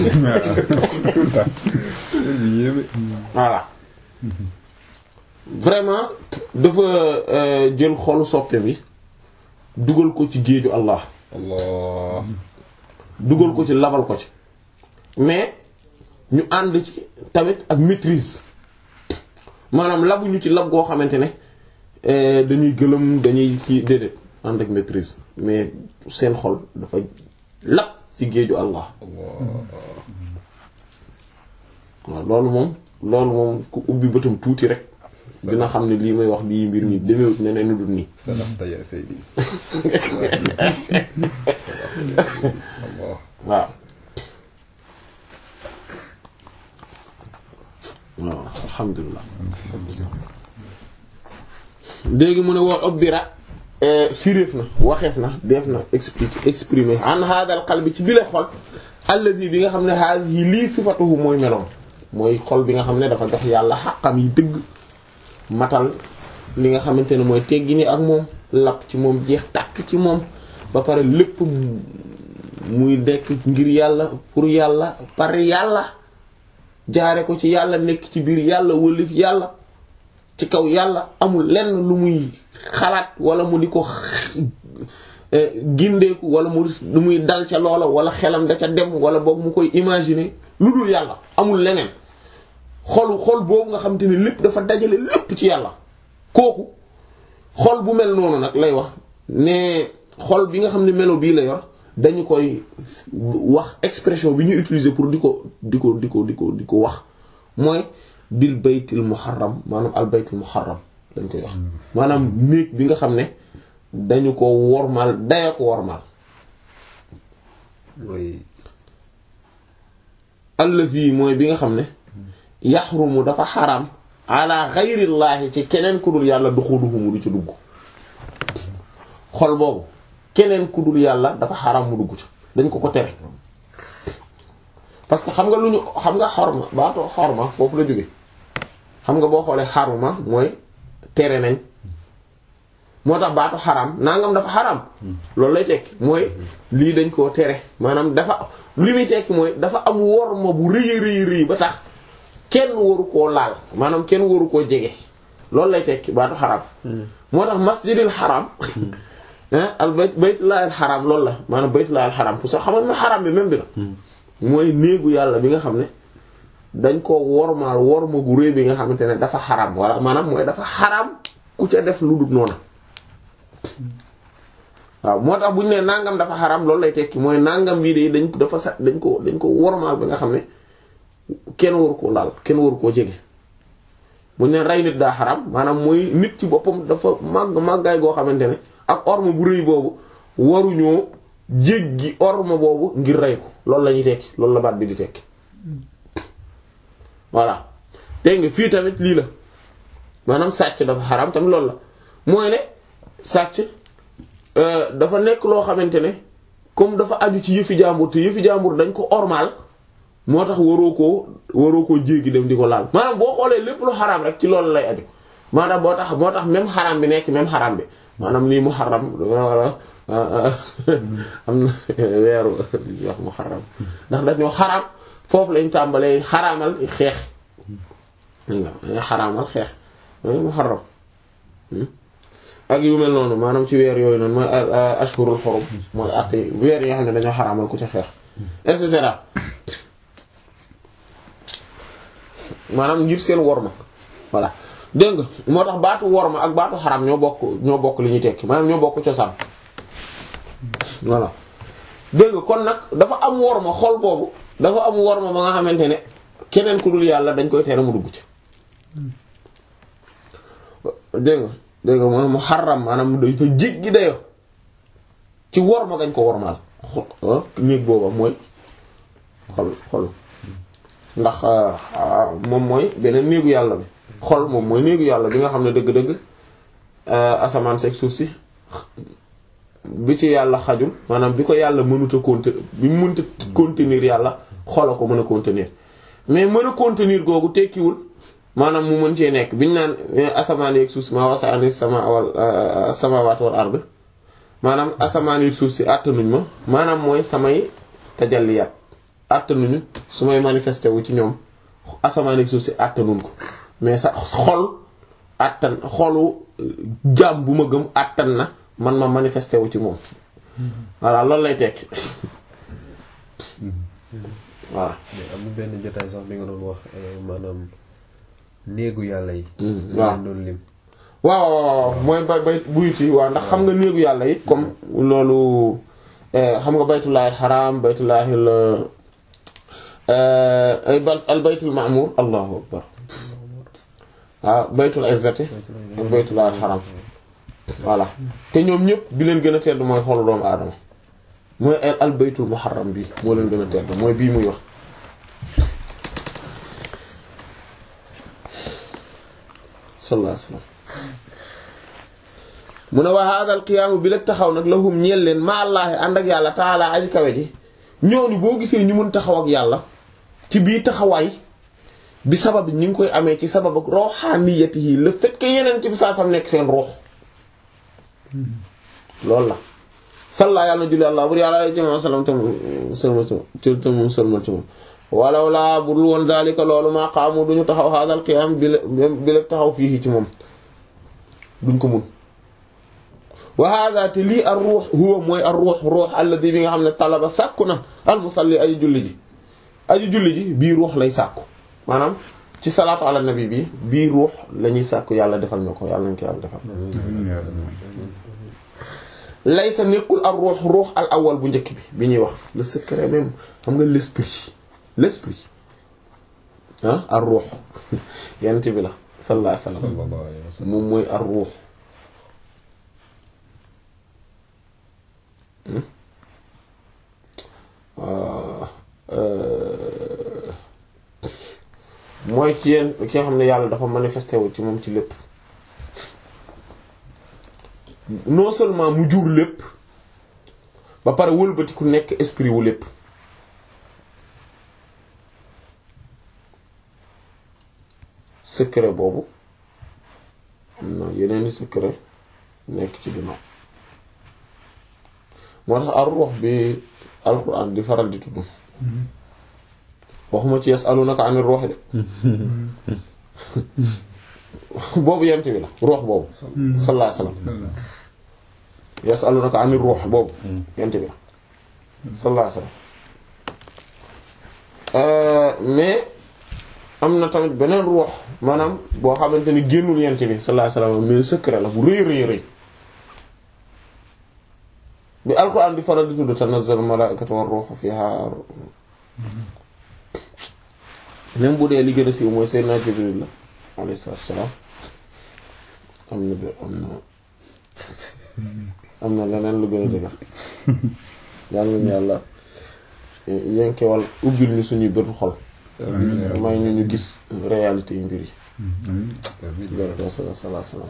voilà vraiment dafa jël xolu soppe bi dugal ko ci géeju allah allah dugal ko ci labal ko ci mais ñu ànd ci tamit ak maîtrise maanaam labuñu ci lab goo xamante ne dañuy gëlëm dañuy kii déedéet ànd ak maîtrise mais seen xol dafa lab ci géeju allah waaw loolu moom loolu moom ku ubbi bëtam tuuti rek dina xam ne lii may wax lii mbir mi demewut ne ne dul nii sadaqta ya sayyidi waaw waaw alhamdulilah léegi mu ne woo obbira firéef na waxeef na def na expliquer exprimer an hadal qalbi ci bile xol allazi bi nga xam ne hazihi lii sifatuhu mooy meloom mooy xol bi nga xam ne dafa jox yàlla xaqam yi dëgg matal li nga xamante ne mooy teggi ni ak moom lapp ci moom jeex tàkk ci moom ba pare lépp muy dekk ngir yàlla pour yàlla par yàlla jaare ko ci yàlla nekk ci biir yàlla wëlif yàlla ci kaw yàlla amul lenn lu muy xalaat wala mu di ko gindeeku wala mu lu muy dal ca loola wala xelam da ca dem wala boog mu koy imaginer lu dul yàlla amul leneen xolu xol boobu nga xam te ne lépp dafa dajale lépp ci yàlla kooku xol bu mel noonu nag lay wax ne xol bi nga xam ne melo bii la yor dañu koy wax expression bi ñu utiliser pour di ko di ko di ko di ko di ko wax mooy bil baytil muharram maanaam al baytil muharram dañ koy wax maanaam néeg bi nga xam ne dañu ko wormaal daya ko wormaal mooy allazi mooy bi nga xam ne yaxrumu dafa xaram ala xayrillaahi ci keneen ku dul yàlla duxuluhu mu du ci dugg xol boobu keneen ku dul yàlla dafa xaram mu dugg ci dañ ko ko tere parce que xam nga lu ñu xam nga xorma baatu xorma foofu la jóge xam nga boo xoolee xaruma mooy tere nañ moo tax baatu xaram nangam dafa xaram loolu lay tekki mooy lii dañ koo tere maanaam dafa li muy tekki mooy dafa am worma bu rëy rëy rëy ba tax kenn waru koo laal maanaam kenn waru koo jege loolu lay tekki baatu xaram moo tax masjidil xaram al bayt baytullaahil xaram loolu la maanaam baytullaahil xaram pour sax xamal na xaram bi même bi la mooy néegu yàlla bi nga xam ne dañ ko wormaal worma gu rëy bi nga xamante ne dafa xaram wala maanaam mooy dafa xaram ku ca def lu dul noonu waaw moo tax bu ñu nee nangam dafa xaram loolu lay tekki mooy nangam bii de dañ dafa sa dañ ko dañ ko wormaal ba nga xam ne kenn waru koo laal kenn waru koo jege bu ñu nee rey nit daa xaram maanaam mooy nit ci boppam dafa màgg màggaay goo xamante ne ak orma bu rëy boobu waruñoo jéggi orma boobu ngir rey ko loolu la ñuy tekki loolu la baat bi di tekki voilà dégg nga fii tamit lii la maanaam sàcc dafa xaram tamit loolu la mooy ne sàcc dafa nekk loo xamante ne comme dafa aju ci yëfi jàmbur te yëfi jàmbur dañ ko ormal moo tax waroo koo waroo koo jéggi dem di ko laal maanaam boo xoolee lépp lu xaram rek ci loolu lay aju maanaam boo tax moo tax même xaram bi nekk même xaram bi maanaam lii muharram wala am na weeru wax muharram ndax dañoo xaram foofu lañ tàmbalee xaraamal xeex nga xaraamal xeex muharram ak yu mel noonu maanaam ci weer yooyu noonu mooy ashhurul hurum mooy àtte weer yi nga xam ne dañoo xaraamal ku ci xeex et cetera maanaam ngir seen worma voilà dégg nga moo tax baatu worma ak baatu xaram ñoo bokk ñoo bokk li ñuy tekki maanaam ñoo bokk cosaan voilà dégg nga kon nag dafa am worma xol boobu dafa am worma ba nga xamante ne keneen ku dul yàlla dañ koy tere mu dugg ci dégg nga dégg nga moom mu xaram maanaam dafa jéggi dayo ci worma gañ ko wormaal xol néeg booba mooy xol xol ndax moom mooy beneen néegu yàlla bi xol moom mooy néegu yàlla bi nga xam ne dëgg-dëgg asamaan seeg suuf si bi ci yàlla xajul maanaam bi ko yàlla mënut a contenir bi mu mënta contenir yàlla xol a ko mën a contenir mais mën a contenir googu tekkiwul maanaam mu mën cee nekk biñu naan asamaan yeeg suuf si maa wasaani sama wal samaawaat wal ard maanaam asamaan yeeg suuf si àttanuñ ma maanaam mooy samay tajalliyaat àttanuñu su may manifesté wu ci ñoom asamaan ak suuf si àttanuñ ko mais sa xol àttan xolu jaam bu ma gëm àttan na man ma manifesté wu ci moom voilà loolu lay tekki voilà. mais am na benn jotaay sax bi nga doon wax maanaam néegu yàlla yi. waaw doon lim. waaw waaw mooy bay bay buyuti waaw ndax xam nga néegu yàlla yi comme loolu xam nga baytullaahil xaraam baytullaahil al baytul ma'mur allahu akbar waaw baytul izzati ak baytullaahil xaraam voilà te ñoom ñëpp bi leen gën a tedd mooy xolu doomu aadama mooy al baytul muharram bi moo leen gën a tedd mooy bii muy wax sallallahu alayhi wasallam mu ne wa hada al qiyaamu bi la taxaw nag lahum ñeel leen ma allaahi ànd ak yàlla taala aji kawe ji ñooñu boo gisee ñu mën taxaw ak yàlla ci biir taxawaay bi sabab ñu ngi koy amee ci sabab ak ruhaniyatihi le fait que yeneen ci bi saa sam nekk seen ruux loolu la salla yàlla na julli àlla bur yàlla alay jama salam tam sëlmal ci tam moom sëlmal ci moom walaw laa bu dul woon daalika loolu maa qaamu duñu taxaw hada al qiyaam bi la bi la taxaw fii ci moom duñ ko mun wa hada te lii ar ruux huwa mooy ar ruux ruux alladi bi nga xam ne talaba sàkku na al musalli aji julli ji aji julli ji bii ruux lay sàkku maanaam ci salaatu ala nabi bi bii ruux la ñuy sàkku yàlla defal na ko yàlla nañ ko yàlla defal lay sa nekkul ar ruux ruux al awal bu njëkk bi bi ñuy wax le secret même xam nga l'esprit l'esprit ah ar ruux yent bi la sallallahu alayhi wasallam moom mooy ar ruux mooy ci yéen ki nga xam ne yàlla dafa manifesté wu ci moom ci lépp non seulement mu jur lépp ba pare wëlbati ku nekk esprit wu lépp secret boobu am na yeneeni secret nekk ci ginnaaw moo tax ar ruux bi alxuraan di faral di tudd waxuma ci yasalunaka anir ruux de boobu yent bi la ruux boobu sallallahu alayhi wasallam yasalunaka anir ruux boobu yent bi la sallallahu alayhi wasallam mais am na tamit beneen ruux maanaam boo xamante ni génnul yent bi sallallahu alayhi wasallam mais secret la bu rëy rëy rëy bi alquran di faral di tudd tanazzalu malaa'ikatu war ruuhu fiha même bu dee li gën a siiw mooy Seydina Jibril la alayhi salaam am na bi am na am na leneen lu gën a dëgër yal nañu yàlla yenkewal ubbil ñu suñuy bëtu xol may ñu ñu gis réalité yu mbir yi baraka sallallahu alayhi wasallam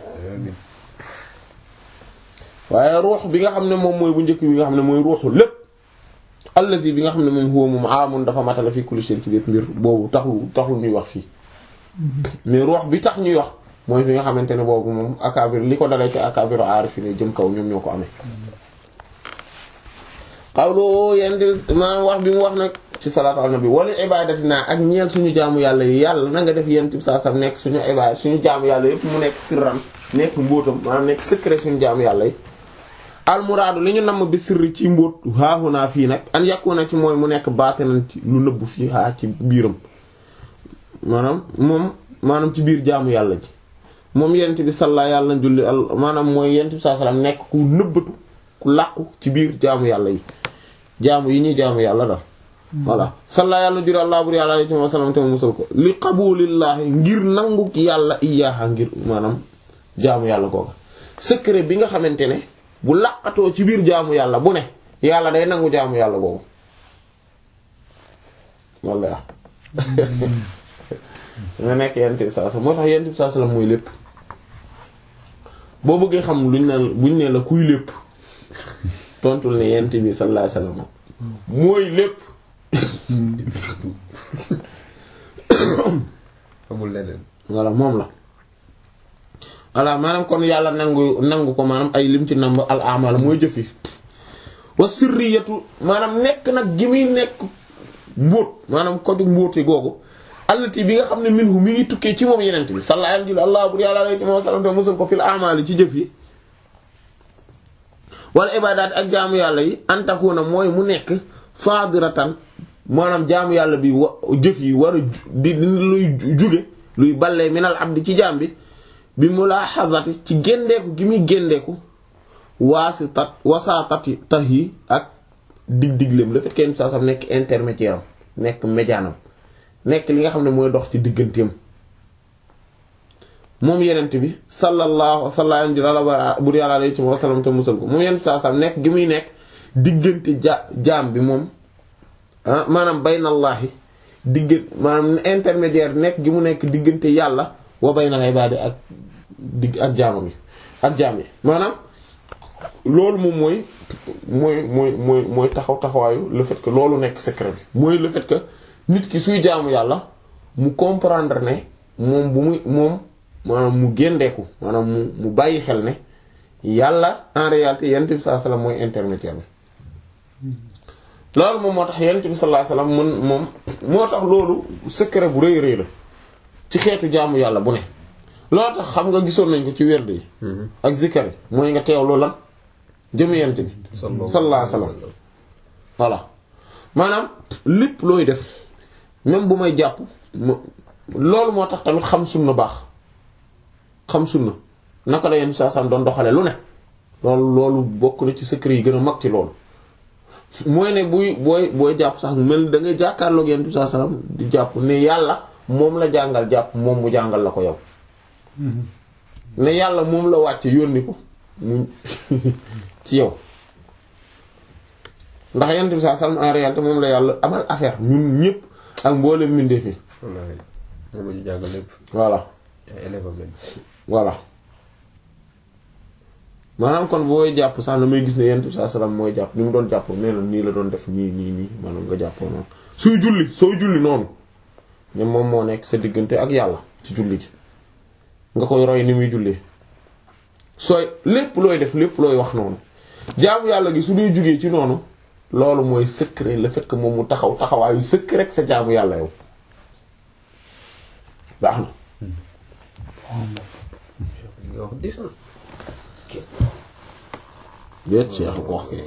waaye ruux bi nga xam ne moom mooy bu njëkk bi nga xam ne mooy ruuxu lépp allazi bi nga xam ne moom huwa moom aamun dafa matala fi kulli shay ci bépp mbir boobu taxul taxul ñuy wax fii mais ruux bi tax ñuy wax mooy bi nga xamante ne boobu moom akabir li ko dalee ci akabiru aarif ne jëm kaw ñoom ñoo ko amee xawlu yenn maanaam wax bi mu wax nag ci salaatu ala nabi wala ibadatina ak ñeel suñu jaamu yàlla yi yàlla na nga def yent bi saa sam nekk suñu ibadat suñu jaamu yàlla yépp mu nekk sirran nekk mbóotam maanaam nekk secret suñu jaamu yàlla yi almuraadu li ñu namm bi sirri ci mbóot haahunaa fii nag an yàkku ci mooy mu nekk baatinan ci lu nëbbu fii haa ci biiram maanaam moom maanaam ci biir jaamu yàlla ji moom yent bi salla yàlla na julli al maanaam mooy yent bi saa salaam nekk ku nëbbatu ku làqu ci biir jaamu yàlla yi jaamu yi ñuy jaamu yàlla daal voilà salla yàlla na julli allah bur yàlla alayhi wa sallam te mu musal ko li qabulillaahi ngir nangu yàlla iyaaha ngir maanaam jaamu yàlla googa secret bi nga xamante ne bu làqatoo ci biir jaamu yàlla bu ne yàlla day nangu jaamu yàlla googu walla nga nekk yent bi saa moo tax yent bi saa salaam mooy lépp boo bëggee xam luñ ne buñ ne la kuy lépp tontul ne yent bi sallallahu alayhi wasallam mooy lépp amul leneen voilà moom la voilà maanaam kon yàlla nangu nangu ko maanaam ay lim ci namb al amal mooy jëf yi wa sirriyatu maanaam nekk nag gi muy nekk mbóot maanaam koju mbóoti googu allati bi nga xam ne minhu mi ngi tukkee ci moom yenent bi sallallahu alayhi allah bur yàlla alayhi wa sallam te musal ko fil amali ci jëf yi wala ibadaat ak jaamu yàlla yi antakuna mooy mu nekk sadiratan maanaam jaamu yàlla bi wa jëf yi war a di luy juge luy ballee minal abdi ci jaam bi bi mulahazati ci géndeeku gi muy géndeeku waasitat wasaatati tax yi ak dig digleem le fait que saa sam nekk intermédiaire am nekk médianam nekk li nga xam ne mooy dox ci digganteem moom yenent bi sallallahu sallallahu bur yàlla alayhi wa sallam te musal ko moom yenent saa sam nekk gi muy nekk diggante ja jaam bi moom ah maanaam baynallaahi diggante maanaam intermédiaire nekk gi mu nekk diggante yàlla wa baynal ibaadi ak digg ak jaamam yi ak jaam yi maanaam loolu moom mooy mooy mooy mooy mooy taxaw taxawaayu le fait que loolu nekk secret bi mooy le fait que nit ki suy jaamu yàlla mu comprendre ne moom bu muy moom maanaam mu géndeeku maanaam mu mu bàyyi xel ne yàlla en réalité yonent bi sallallahu alayhi wasallam mooy intermédiaire bi loolu moom moo tax yonent bi sallallahu alayhi wasallam mën moom moo tax loolu secret bu rëy rëy la ci xeetu jaamu yàlla bu ne loolu tax xam nga gisoon nañ ko ci werd yi ak zikkar yi mooy nga teewlu lan jëm yonent bi sallallahu alayhi wasallam voilà maanaam lépp looy def même bu may jàpp loolu moo tax tamit xam sunna baax xam sunna naka la yenn saa sam doon doxale lu ne loolu loolu bokk na ci secret yi gën a mag ci loolu mooy ne buy booy booy jàpp sax mel da ngay jàkkaarloog yenn saa salaam di jàpp ne yàlla moom la jàngal jàpp moom mu jàngal la ko yow ne yàlla moom la wàcce yónni ko mu ci yow ndax yenn bi saa salaam en réalité moom la yàlla amal affaire ñun ñëpp ak mboolem mbindeef yi wallaahi moom la ñu jàngal lépp voilà ay élève am lañ voilà maanaam kon booy jàpp sax na may gis ne yenn saa salaam mooy jàpp ni mu doon jàpp nee na nii la doon def nii nii nii maanaam nga jàppoo noonu suy julli sooy julli noonu ne moom moo nekk sa diggante ak yàlla ci julli ji nga koy roy ni muy jullee sooy lépp looy def lépp looy wax noonu jaamu yàlla gi su dee jugee ci noonu loolu mooy secret le fait que moom mu taxaw taxawaayu secret rek sa jaamu yàlla yow baax na nga wax dis na déet Cheikh ko wax kay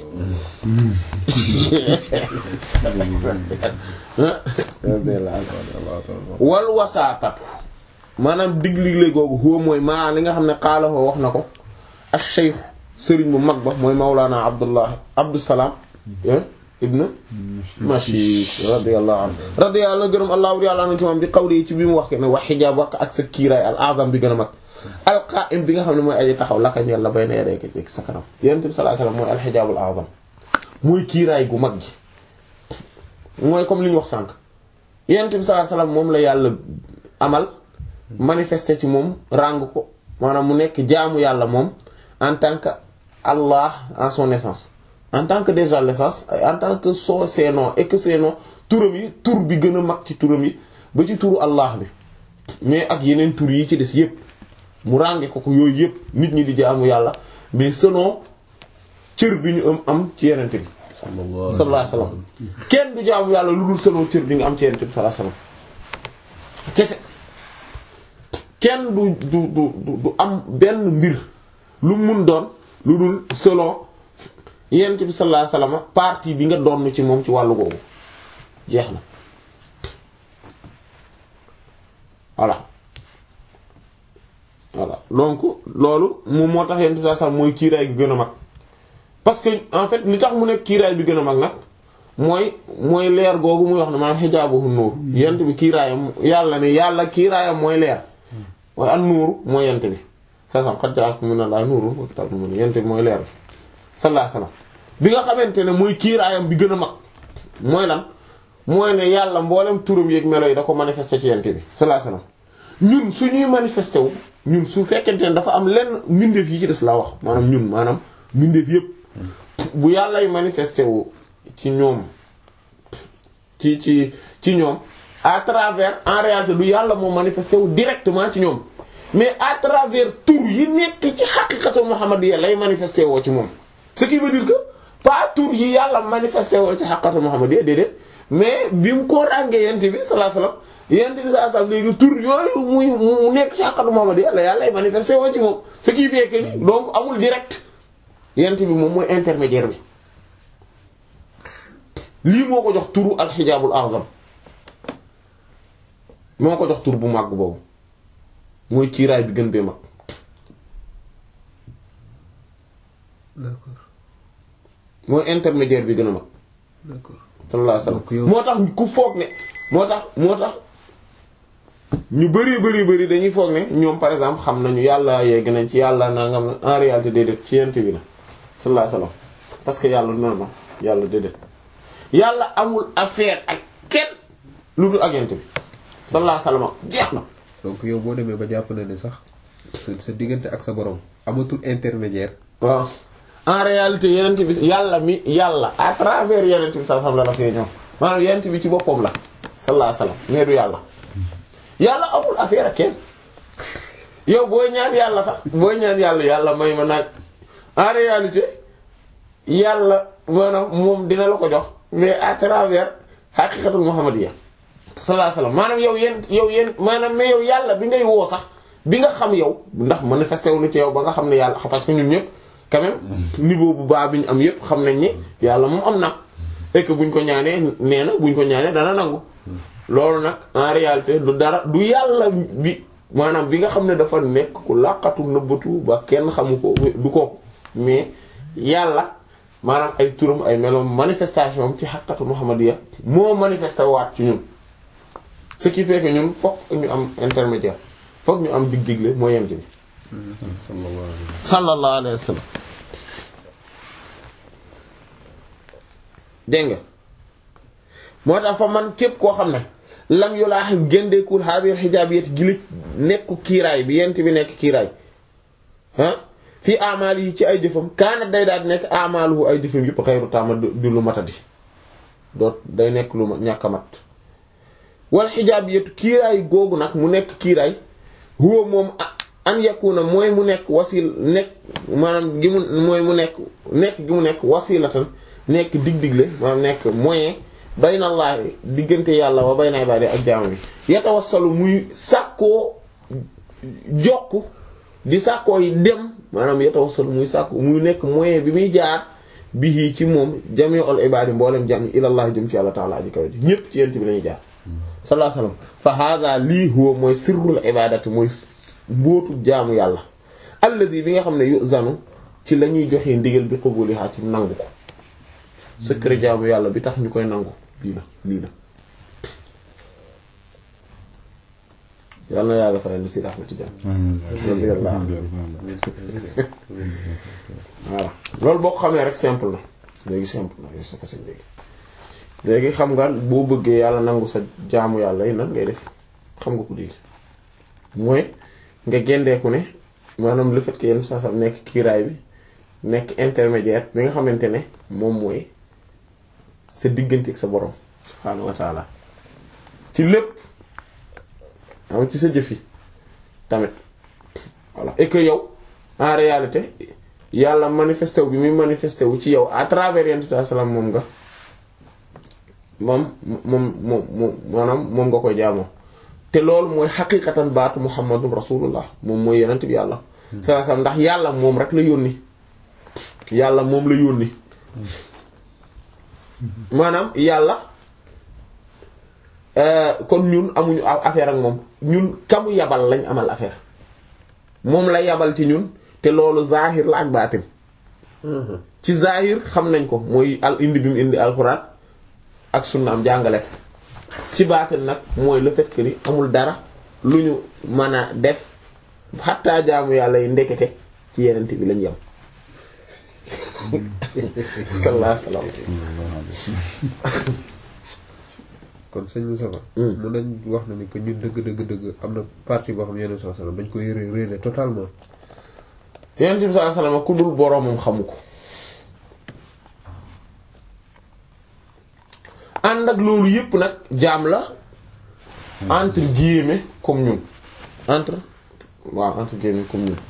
wal wasaatatu maanaam digle googu huwa mooy maa li nga xam ne xaalahoo wax na ko ak cheikh sëriñ bu mag ba mooy Mawlana Abdullah Abdusalaam ibn Mashish radiyallahu anhu radiyallahu gërëm allahu yàlla anu ci moom di xawli ci bi mu wax ke ne wax xijaab wax ak sa kiiraay al azam bi gën a mag alqaim bi nga xam ne mooy aji taxaw laka ñeel la bay na yedey ko ci sa kanam yonent bi sallallahu alayhi wasallam mooy alxijaabul azam mooy kiiraay gu mag gi mooy comme li ñu wax sànq yonent bi sallallahu alayhi wasallam moom la yàlla amal manifesté ci moom ràng ko maanaam mu nekk jaamu yàlla moom en tant que Allah en son essence en tant que déjà l'essence en tant que son ses noms et que ses noms turam yi tur bi gën a mag ci turam yi ba ci turu Allah bi mais ak yeneen tur yi ci des yépp mu rànge ko ko yooyu yépp nit ñi di jaamu yàlla mais selon cër bi ñu am am ci yenente bi sallallahu alayhi wasallam kenn du jaamu yàlla lu dul selon cër bi nga am ci yenente bi sallallahu alayhi wasallam kese kenn du du du du am benn mbir lu mun doon lu dul selon yent bi sallallahu alayhi wasallam partie bi nga doon ci moom ci wàllu googu jeex na voilà voilà donc loolu moom moo tax yent bi sallallahu alayhi wasallam mooy kiiraay bi gën a mag parce que en fait li tax mu nekk kiiraay bi gën a mag nag mooy mooy leer googu muy wax ne maanaam xijaabuhu nuur yent bi kiiraayam yàlla ne yàlla kiiraayam mooy leer waaye an nuuru mooy yent bi sa sam xat jaakum minallahi nuurun wa kitaabun mubiin yent bi mooy leer bi sallallahu alayhi wasallam bi nga xamante ne mooy kiiraayam bi gën a mag mooy lan mooy ne yàlla mboolem turam yeeg melo yi da ko manifesté ci yent bi sallallahu alayhi wasallam ñun suñuy manifesté wu ñun su fekkente ne dafa am lenn mbindeef yi ci des laa wax maanaam ñun maanaam mbindeef yépp bu yàllay manifesté wu ci ñoom ci ci ci ñoom à travers en réalité du yàlla moo manifesté wu directement ci ñoom mais à travers tur yi nekk ci xaqiqatu muhammadiyya lay manifesté woo ci moom ce qui veut dire que pas tur yi yàlla manifesté woo ci xaqiqatu muhammadiyya déedéet mais bi mu ko ràngee yent bi sallallahu alayhi wasallam yent bi sallallahu alayhi wasallam léegi tur yooyu muy mu nekk ci xaqiqatu muhammadiyya la yàlla lay manifesté woo ci moom ce qui fait que ni donc amul direct yent bi moom mooy intermédiaire bi lii moo ko jox turu alxijaabul azam moo ko jox tur bu màgg boobu mooy kiiraay bi gën bee mag d'accord mooy intermédiaire bi gën a mag d'accord sallallahu alayhi Donc yow- wasallam moo tax ku foog ne moo tax moo tax ñu bari bari bari dañuy foog ne ñoom par exemple xam nañu yàlla yegg nañ ci yàlla nangam na en réalité déedéet ci yent bi la sallallahu alayhi wasallam parce que yàlla non non yàlla déedéet yàlla amul affaire ak kenn lu dul ak yent bi sallallahu alayhi wasallam jeex na donc yow boo demee ba jàpp na ne sax sa sa diggante ak sa borom amatul intermédiaire waaw en réalité yenent bi yàlla mi yàlla à travers yenent bi sallallahu alayhi wasallam la la fee ñëw maanaam yenent bi ci boppam la sallallahu alayhi wasallam mais du yàlla yàlla amul affaire ak kenn yow booy ñaan yàlla sax booy ñaan yàlla yàlla may ma naaj en réalité yàlla maanaam moom dina la ko jox mais à travers haqiqatul muhammadiyya sallallahu alayhi wasallam maanaam yow yéen yow yéen maanaam mais yow yàlla bi ngay woo sax bi nga xam yow ndax manifesté wu na ci yow ba nga xam ne yàlla parce que ñun ñëpp quand même niveau bu baax bi ñu am yëpp xam nañ ni yàlla moom am na et que buñ ko ñaanee nee na buñ ko ñaanee dana nangu loolu nag en réalité du dara du yàlla bi maanaam bi nga xam ne dafa nekk ku làqatu nëbbatu ba kenn xamu ko du ko mais yàlla maanaam ay turam ay meloom manifestation am ci xaqatu muhammadiya moo manifesté waat ci ñun ce qui fait que ñun fokk ñu am intermédiaire fokk ñu am dig-digle moo yent bi sallallahu alayhi wa sallam dégg nga moo tax fa man képp koo xam ne lam yu laa xis géndeekul xaadir xijaab yet gi li nekku kiiraay bi yent bi nekk kiiraay ah fii amaal yi ci ay jëfam kaana day daal di nekk amaaluhu ay jëfam yëpp xayru taama di lu matadi doot day nekk lu ma ñàkk a mat wal xijaab yetu kiiraay googu nag mu nekk kiiraay huwa moom an yakuna mooy mu nekk wasil nekk maanaam gi mu mooy mu nekk nekk gi mu nekk wasilatan nekk dig-digle maanaam nekk moyen baynallaahi diggante yàlla wa bayna ibaadi ak jaam bi yatawassalu muy sàkkoo jokk di sàkkoo yi dem maanaam yatawassalu muy sàkku muy nekk moyen bi muy jaar bihi ci moom jami'ul ibaadi mboolem jàmm ilallaah jëm ci yàlla ta'ala aji kaw ji ñépp ci yent bi lañuy jaar sallallahu alayhi wasallam fa hadha lii huwa mooy sirrul ibadati mooy mbootu jaamu yàlla alladi bi nga xam ne yuzanu ci la ñuy joxe ndigal bi qabuliha ci nangu ko secret jaamu yàlla bi tax ñu koy nangu lii la lii la yàlla na yàlla fayal si Ahmad Tidiane voilà loolu boo ko xamee rek simple na léegi simple na c'est facile léegi léegi xam nga boo bëggee yàlla nangu sa jaamu yàlla yi nan ngay def xam nga ko léegi mooy nga gendeeku ne maanaam le fait que yenn saa saa nekk kiiraay bi nekk intermédiaire bi nga xamante ne moom mooy sa diggante ak sa borom subhaanahu wa taala ci lépp am ci sa jëf yi tamit voilà et que yow en réalité yàlla manifesté wu bi muy manifesté wu ci yow à travers yenn salaam moom nga moom moom moom moom maanaam moom nga koy jaamoo te loolu mooy xaqiqatan baatu muhammadun rasulullah moom mooy yenent bi yàlla saa saa ndax yàlla moom rek la yónni yàlla moom la yónni maanaam yàlla kon ñun amuñu affaire ak moom ñun kamu yabal lañ amal affaire moom la yabal ci ñun te loolu zahir la ak baatin ci zahir xam nañ ko mooy al indi bi mu indi alxuraan ak sunnaam jàngale ko ci baatin nag mooy le fait que ni amul dara lu ñu mën a def xattaa jaamu yàlla yi ndekete ci yenente bi lañ yem sallallahu alayhi wa sallam kon sëñ Moussa Ba. mun nañ wax na ni que ñun dëgg dëgg dëgg am na partie boo xam ne yeneen sallam dañ koy ré réeré totalement. yeneen bi sallallahu alayhi wa sallam ku dul boroomam xamu ko. ànd ak loolu yépp nag jaam la entre guillemets comme ñun entre waaw entre guillemets comme ñun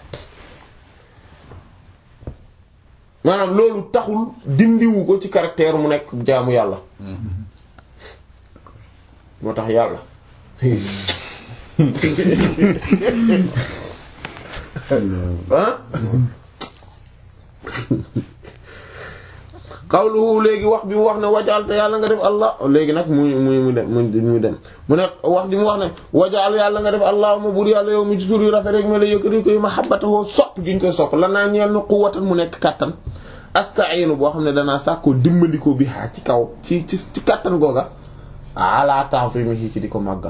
maanaam loolu taxul dindiwu ko ci caractère mu nekk jaamu yàlla moo tax yàlla ah qawluhu léegi wax bi mu wax ne wajaal te yàlla nga def allah léegi nag muy muy mu dem muy dem mu ne wax bi mu wax ne wajaal yàlla nga def allahumma bur yàlla yow mi ci tur yu rafet rek ma la yëkkati koy mahabbatahu sopp gi ñu koy sopp lan naa ñeel na quwwatan mu nekk kattan asta'inu boo xam ne danaa sàkkoo dimbandikoo bi xaa ci kaw ci ci ci kattan googa ala ta'zimihi ci di ko màggal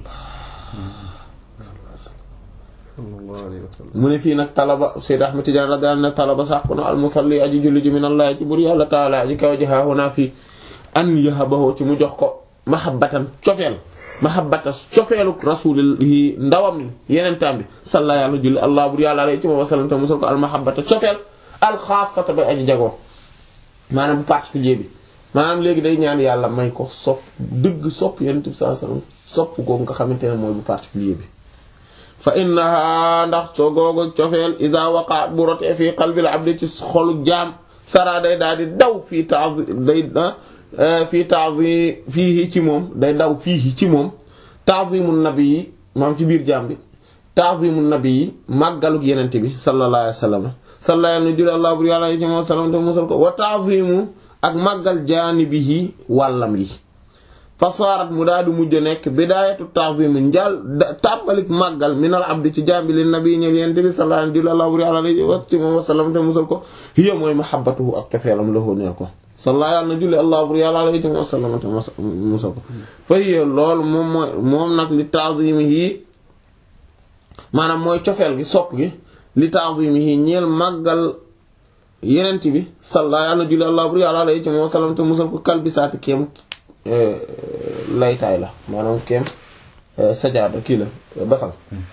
sallallahu alayhi wa sallam. mu ne fii nag talaba Sayyid Ahmad Tidiane la daan ne talaba sàkku na almusalli aji julli ji minallahi ci bur yàlla taala aji kaw ji haahunaa fii an yahabahu ci mu jox ko mahabbatan cofeel mahabbata cofeelu rasulihi ndawam yeneen taam bi salla yàlla julli allah bur yàlla alay ci moom wasallam te musal ko al mahabbata cofeel alxaasata bay aji jagoo maanaam bu particulier bi maanaam léegi day ñaan yàlla may ko sopp dëgg sopp yenent bi sallallahu alayhi wasallam sopp googu nga xamante ne mooy bu particulier bi fa innaha ndax soo googu cofeel ida waqa bu rotee fii qalbil abdi ci xolu jaam sara day daal di daw fii tazi day fii tazi fii ci moom day daw fii ci moom ta'zimu nabi yi maam ci biir jaam bi ta'zimu nabi yi màggaluk yenente bi sallallahu alayhi wasallam salla yàlla na juli àllah bur yàlla yi ci moom salam te musal ko wa ta'zimu ak màggal jaanibihi wàllam yi fasaarat mu daal di mujj nekk bidaayatu ta'zim njaal tàmbalik màggal minal abdi ci jaam bi li nabi ñëw yent bi sallallahu alayhi wa sallam te musal ko hiya mooy mahabbatuhu ak tefeelam la neel ko sallallahu yàlla na julli allah bur yàlla alayhi wa sallam te musal ko fa hiya loolu moom mooy moom nag li ta'zimihi maanaam mooy cofeel gi sopp gi li ta'zimihi ñeel màggal yenent bi sallallahu yàlla na julli allah bur yàlla alayhi wa sallam te musal ko kalbisaati kéem laytaay la maanaam kéem sajaada kii la basal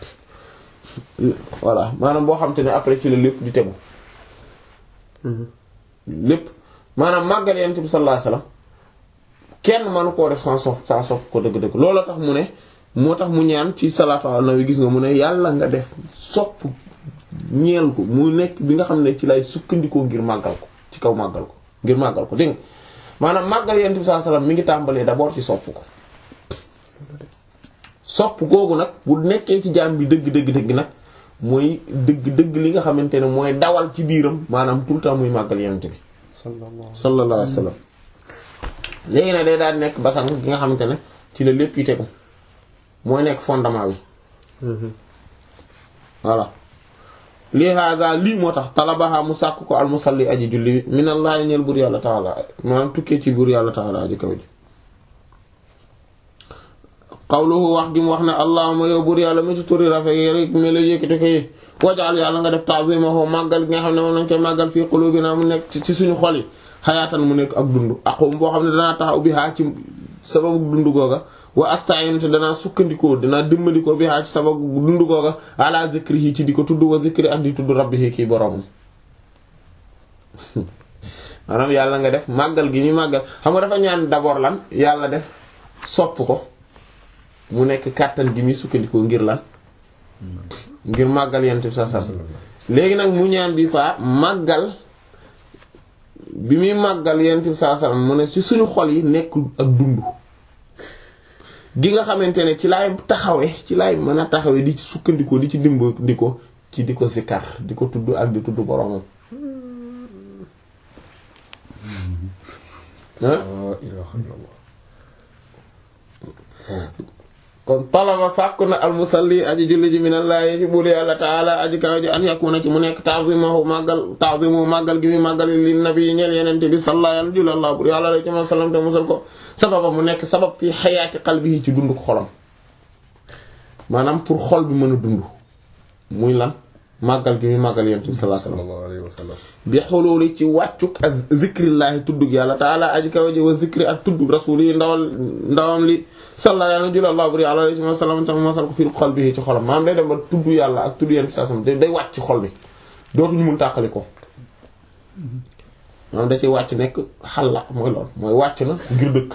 voilà maanaam boo xam te ne après ci la lépp di tegu lépp maanaam màggal yonent bi sallallahu alayhi wasallam kenn mënu koo def sans sopp sans sopp ko dëgg-dëgg loolu tax mu ne moo tax mu ñaan ci salaatu ala nabi gis nga mu ne yàlla nga def sopp ñeel ko mu nekk bi nga xam ne ci lay sukkandikoo ngir màggal ko ci kaw màggal ko ngir màggal ko dégg nga maanaam màggal yonent bi sallallahu alayhi wasallam mi ngi tàmbalee d'abord ci sopp ko sopp googu nag bu nekkee ci jaam bi dëgg dëgg dëgg nag mooy dëgg dëgg li nga xamante ne mooy dawal ci biiram maanaam tout le temps muy màggal yonent bi sallallahu alayhi wasallam léegi nag day daal nekk basan gi nga xamante ne ci la lépp yi tegu mooy nekk fondement bi voilà lii hada lii moo tax talabaha mu sàkk ko almusalli aji julli bi minallahi ñeel buur yàlla taala maanaam tukkee ci buur yàlla taala aji kaw ji qawluhu wax gi mu wax ne allahumma yow buur yàlla mi ci turi rafet yi rek me la yëkkati ko yi wajaal yàlla nga def ta'zimahu màggal gi nga xam ne moom nañ koy màggal fii qulubina mu nekk ci suñu xol yi xayaatan mu nekk ak dund aqum boo xam ne danaa taxaw bi haa ci sababu dund googa wa asta'inu te danaa sukkandikoo danaa dimbandikoo bi haa ci sababu dund googa ala zikrihi ci di ko tudd wa zikri ak di tudd rabbihi kii boroomam maanaam yàlla nga def màggal gi ñu màggal xam nga dafa ñaan d'abord lan yàlla def sopp ko mu nekk kàttan gi muy sukkandikoo ngir lan ngir màggal yent bi sa sa léegi nag mu ñaan bi faa màggal bi muy màggal yent bi sa sa mu ne ci suñu xol yi nekk ak dund gi nga xamante ne ci laay taxawe ci laay mën a taxawe di ci sukkandikoo di ci dimbandikoo ci di ko sikkar di ko tudd ak di tudd boromam la ilaha illallah kon talaba sàkku na almusalli aji julli ji minallahi ci buur yàlla taala aji kaw ji an yakuna ci mu nekk ta'zimahu màggal ta'zimu màggal gi muy màggal li nabi yi ñeel yenente bi sallallahu alayhi wa sallam buur yàlla alayhi wa sallam te musal ko sababa mu nekk sabab fii xayaati qalbihi ci dund ko xolam maanaam pour xol bi mën a dund muy lan màggal gi muy màggal yenente bi sallallahu alayhi wa sallam sallallahu alayhi wa sallam bi xululi ci wàccuk ak zikrillaahi tuddug yàlla taala aji kaw ji wa zikri ak tuddug rasuli yi ndawal ndawam li salla yàlla na jullallahu buri alayhi wa sallam tam masal ko fii xol bi ci xolam maanaam day dem ba tudd yàlla ak tudd yenn saa sam day wàcc ci xol bi dootuñu mun tàqali ko maanaam da ciy wàcc nekk xal la mooy lool mooy wàcc na ngir dëkk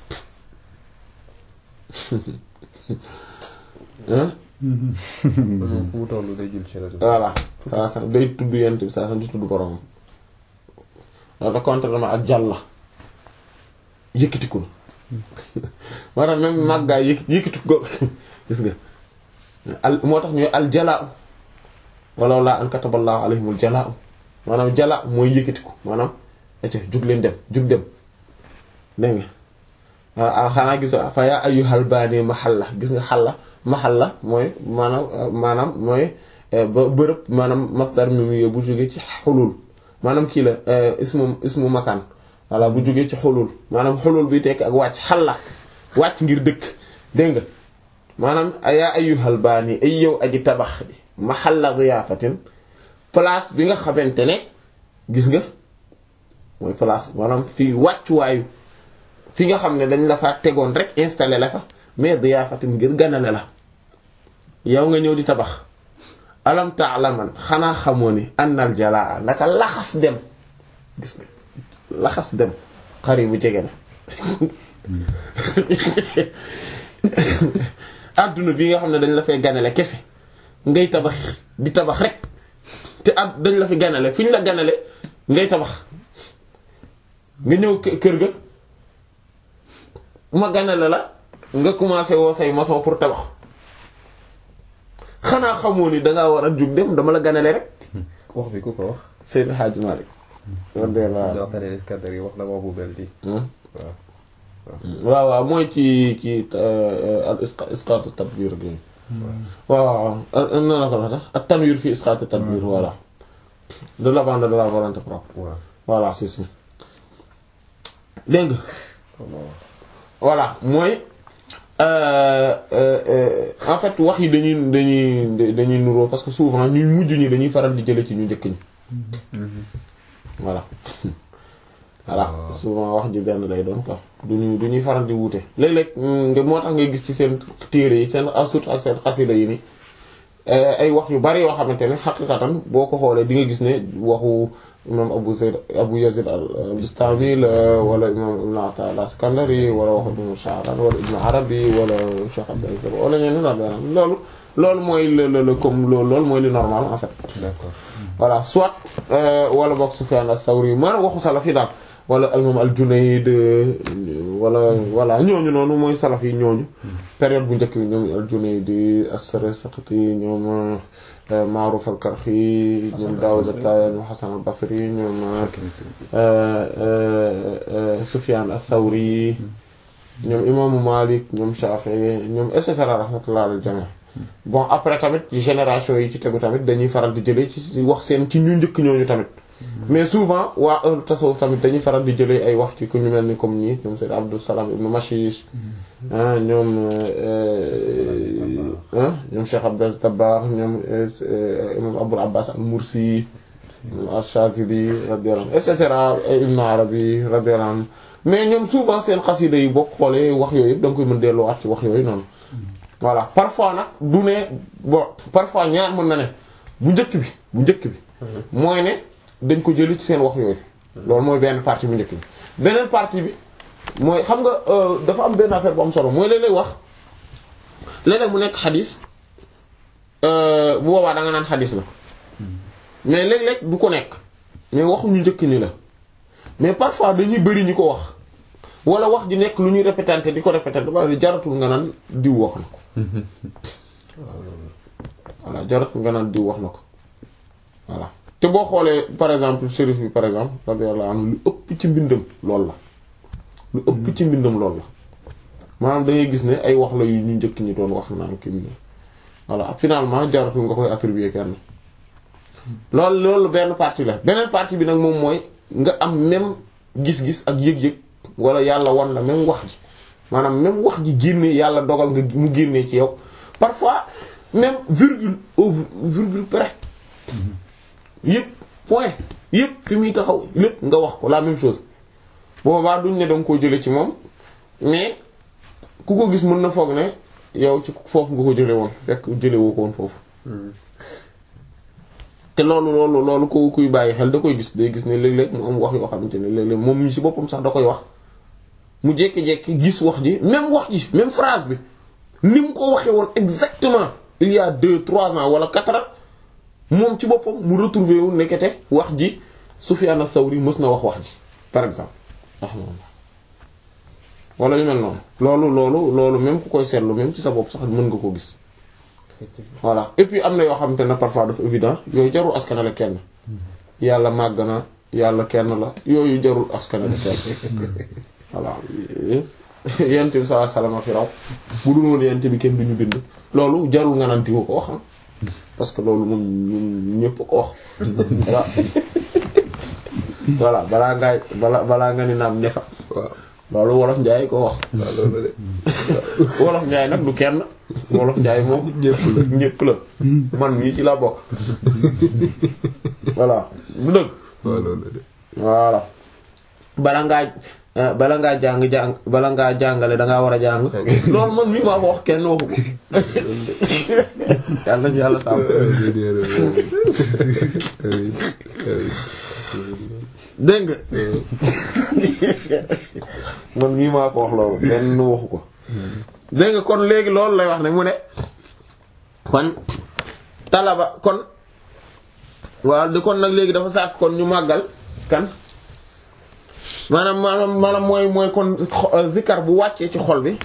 moom fu mu toll day jul ci rajo voilà saa sa day tudd yenn bi saa sam di tudd boromam loolu da contrairement ak jàlla yëkkatiku na moo tax même màggaay yëkk yëkkati ko gis nga al moo tax ñooy al jalaa walaw laa an kataballahu alayhimul jalaa maanaam jalaa mooy yëkkati ko maanaam acca jug leen dem jug dem dégg nga wala xanaa gis fa yaa ayyuhal baani mahalla gis nga xalla mahalla mooy maanaam maanaam mooy ba bërëb maanaam masdar mi mu bu jógee ci xulul maanaam kii la ismu ismu makaan voilà bu jógee ci xulul maanaam xulul bi tekk ak wàcc xalla wàcc ngir dëkk dégg nga maanaam yaa ayyuhal baani ay yow aji tabax bi mahalla diyaafatin place bi nga xamante ne gis nga mooy place maanaam fii wàccuwaayu fi nga xam ne dañ la fa tegoon rek installé la fa mais diyaafatin ngir ganale la yow nga ñëw di tabax alam ta'laman xanaa xamoo ni annal jalaa naka laxas dem gis nga laxas dem xari bu jege na adduna bi nga xam ne dañ la fay ganale kese ngay tabax di tabax rek te at dañ la fi ganale fi ñu la ganale ngay tabax nga ñëw kër ga ma ganale la nga commencé woo say maçon pour tabax xanaa xamoo ni dangaa war a jug dem dama la ganale rek wax bi ku ko wax Seydou Hadj Malick radiyallahu daa tane Iskandar yi wax na wax bu mel nii waaw waaw waaw mooy ci ci al isqaatu tadbir bi waaw waaw na la ko wax sax ak tanwir fi isqaatu tadbir voilà de l'abandon de la volonté propre waaw voilà c'est ça dégg nga voilà mooy en fait wax yi dañuy dañuy dañuy nuroo parce que souvent ñu mujj ñi dañuy faral di jële ci ñu njëkk ñi voilà voilà souvent wax ji benn lay doon quoi duñu du ñuy faral di wuute léeg-léeg nga moo tax ngay gis ci seen téere yi seen surtout ak seen xasida yi ni ay wax yu bari yoo xamante ne xaqiqatan boo ko xoolee di nga gis ne waxu imam Abu Zayd Abu Yazid al-Bistami la wala imam Ibn Ata al-Iskandari wala waxu Ibn Sha'ran wala Ibn Arabi wala Cheikh Abdel wala ñeneen la loolu loolu mooy le le comme loolu loolu mooy li normal en fait. d'accord voilà soit wala boog Sufyan as-Sawri maanaam waxu salaf yi daal wala imam al-Junayd wala voilà ñooñu noonu mooy salaf yi ñooñu. période bu njëkk bi ñoom al-Junayd as-Sarsaqti ñoom Ma'ruf al-Karhi ñoom Dawud at-Tayaani ñoom Hasan al-Basri ñoom Sufyan as-Sawri ñoom imaamu Malik ñoom Shafi'i ñoom et cetera rahmatullah al jami' bon après tamit génération yi ci tegu tamit dañuy faral di jëlee ci wax seen ci ñu njëkk ñooñu tamit mais souvent waa ahlu tasawuf tamit dañuy faral di jëlee ay wax ci ku ñu mel ni comme ñi ñoom Sayyid Abdus Salam ibn Mashish ñoom ñoom Cheikh Abdel Tabbaax ñoom imam Abul Abbas al-Mursi al-Shazili radiyallahu anhu et cetera Ibn Arabi radiyallahu anhu mais ñoom souvent seen xasida yi boo xoolee wax yooyu yëpp da nga koy mën delluwaat ci wax yooyu noonu voilà parfois nag du ne bon parfois ñaar mën na ne bu njëkk bi bu njëkk bi mooy ne dañ ko jëli ci seen wax yooyu loolu mooy benn partie bu njëkk bi beneen partie bi mooy xam nga dafa am benn affaire bu am solo mooy léeg-léeg wax léeg-léeg mu nekk xadis bu boobaa da nga naan xadis la mais léeg-léeg du ko nekk mais waxu ñu njëkk ni la mais parfois dañuy bëri ñu ko wax wala wax ji nekk lu ñuy répétante di ko répétante ba jaratul nga naan diw wax na ko voilà jaratul nga naan diw wax na ko voilà te boo xoolee par exemple shérif bi par exemple radiyallahu anhu lu ëpp ci mbindam loolu la lu ëpp ci mbindam loolu la maanaam da ngay gis ne ay wax la yu ñu njëkk ñi doon wax naan kii mu voilà finalement jaratul nga koy attribuer kenn loolu loolu benn partie la beneen partie bi nag moom mooy nga am même gis-gis ak yëg-yëg wala yàlla wan la même wax ji maanaam même wax ji génnee yàlla dogal nga mu génnee ci yow parfois même virgule au virgule près yëpp point yëpp fi muy taxaw lépp nga wax ko la même chose boobaa duñ ne danga koo jële ci moom mais ku ko gis mën na foog ne yow ci foofu nga ko jële woon fekk jële woo ko woon foofu te loolu loolu loolu ko kuy bàyyi xel da koy gis day gis ne léeg-léeg mu am wax yoo xamante ne léeg-léeg moom mi ci boppam sax da koy wax mu jékki-jékki gis wax ji même wax ji même phrase bi ni mu ko waxee woon exactement il y a deux trois ans wala quatre ans moom ci boppam mu retrouvé wu nekkete wax ji Sufyan as-Sawri mës na wax wax ji par exemple wala yu mel noonu loolu loolu loolu même ku koy seetlu même ci sa bopp sax mën nga koo gis voilà et puis am na yoo xamante ne parfois dafa évident yooyu jarul askanale kenn yàlla màgg na yàlla kenn la yooyu jarul askanale kenn voilà yent bi sallallahu alayhi wasallam fi raw bu dul woon yent bi kenn duñu bind loolu jarul nga naan diwa ko wax parce que loolu moom ñun ñëpp ko wax voilà voilà balaa ngaay balaa balaa nga ni naam nefa waaw loolu wolof njaay ko wax waaw loolu de wolof njaay nag du kenn wolof njaay moom ñëpp la ñëpp la man mii ci laa bokk voilà du dëgg waaw loolu de voilà bala ngaa eh, bala ngaa jàng jàng bala ngaa jàngale dangaa war a jàng loolu man mii maa ko wax kenn waxu ko yàlla na yàlla sàmm dégg nga man mii maa ko wax loolu kenn waxu ko dégg nga kon léegi loolu lay wax ne mu ne kon talaba kon waaw di kon nag léegi dafa sàkk kon ñu màggal kan maanaam maanaam maanaam mooy mooy kon xo- zikkar bu wàccee ci xol bi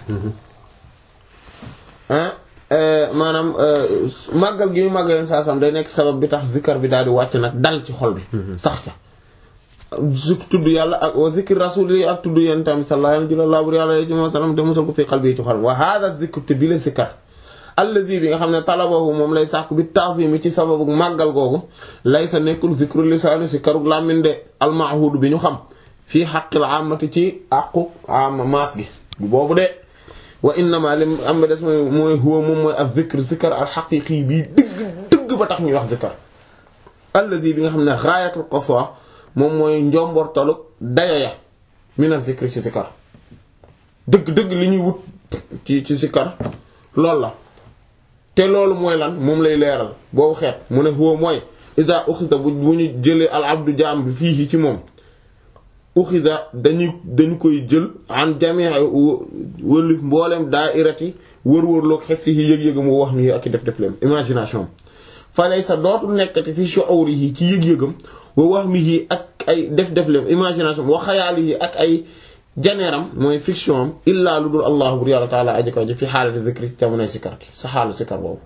ah maanaam màggal gi ñu màggal yoon saa sam day nekk sabab bi tax zikkar bi daal di wàcc nag dal ci xol bi sax ca zik tudd yàlla ak wa zikr rasuli ak tudd yéen tamit sallallahu alayhi wa sallam te musal ko fi qalbi ci xol wa hada zikr te bi la zikkar allazi bi nga xam ne talabahu moom lay sàkku bi ta'zimi ci sababu màggal googu lay sa nekkul zikru lisaani si karug làmmin de almahud bi ñu xam fii xaqil amati ci àqu ama maas gi bu boobu de wa innama lim am ba des mooy mooy huwa moom mooy ak zikr zikr al xaqiqi bii dëgg dëgg ba tax ñuy wax zikr allazi bi nga xam ne ghayatul qaswa moom mooy njombortalu dayo ya mina zikr ci zikr dëgg dëgg li ñuy wut ci ci zikr loolu la te loolu mooy lan moom lay leeral boobu xeet mu ne huwa mooy ida uxida bu bu ñu jëlee al abdu jaam bi fii ci moom uxida dañu dañu koy jël an jamii wëlif mbooleem daairati wër-wërloog xes yi yëg-yëgam wa wax mi ak i def def leen imagination fa lay sa dootul nekkati fi shu'urihi ci yëg-yëgam wa wax mi ak ay def def leen imagination wa xayaalihi ak ay janeeram mooy fiction am illaa lu dul allah bur yàlla taala aji kaw ji fi xaalati zikri ci jamonoy sikar ki sa xaalu sikar boobu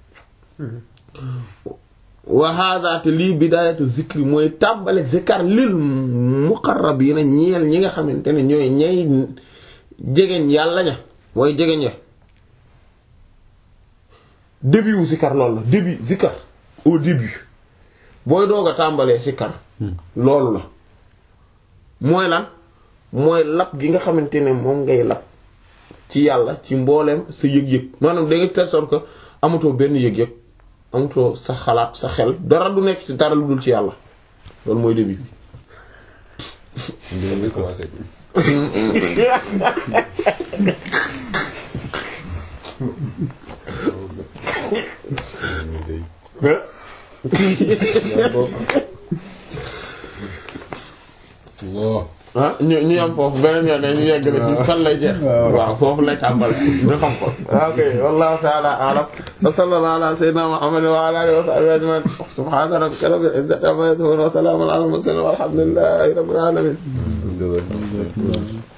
wa hada te lii bidayatu zikri mooy tàmbale zikar lil muqarrabina ñeel ñi nga xamante ne ñooy ñay jegeñ yàlla ña way jegeñ ya début wu zikar loolu la début zikar au début booy doog a tàmbalee zikar loolu la mooy lan mooy lap gi nga xamante ne moom ngay lap ci yàlla ci mbooleem sa yëg-yëg maanaam da nga telle sorte que amatoo benn yëg-yëg amatoo sa xalaat sa xel dara du nekk ci dara lu dul ci yàlla loolu mooy début bi dina ngi commencé Allah ah ñu ñu am foofu beneen yoon ñu yegg na ci fan lay jeex waaw foofu lay tàmbale ñu xam ko ok wallahu ta'ala a'lam wa sallallahu ala sayyidina muhammad wa ala alihi wa sahbihi ajma'in subhana rabbika rabbil izzati amma yasifun wa salamun ala al mursalin walhamdulillahi rabbil alamin Alhamdulillah.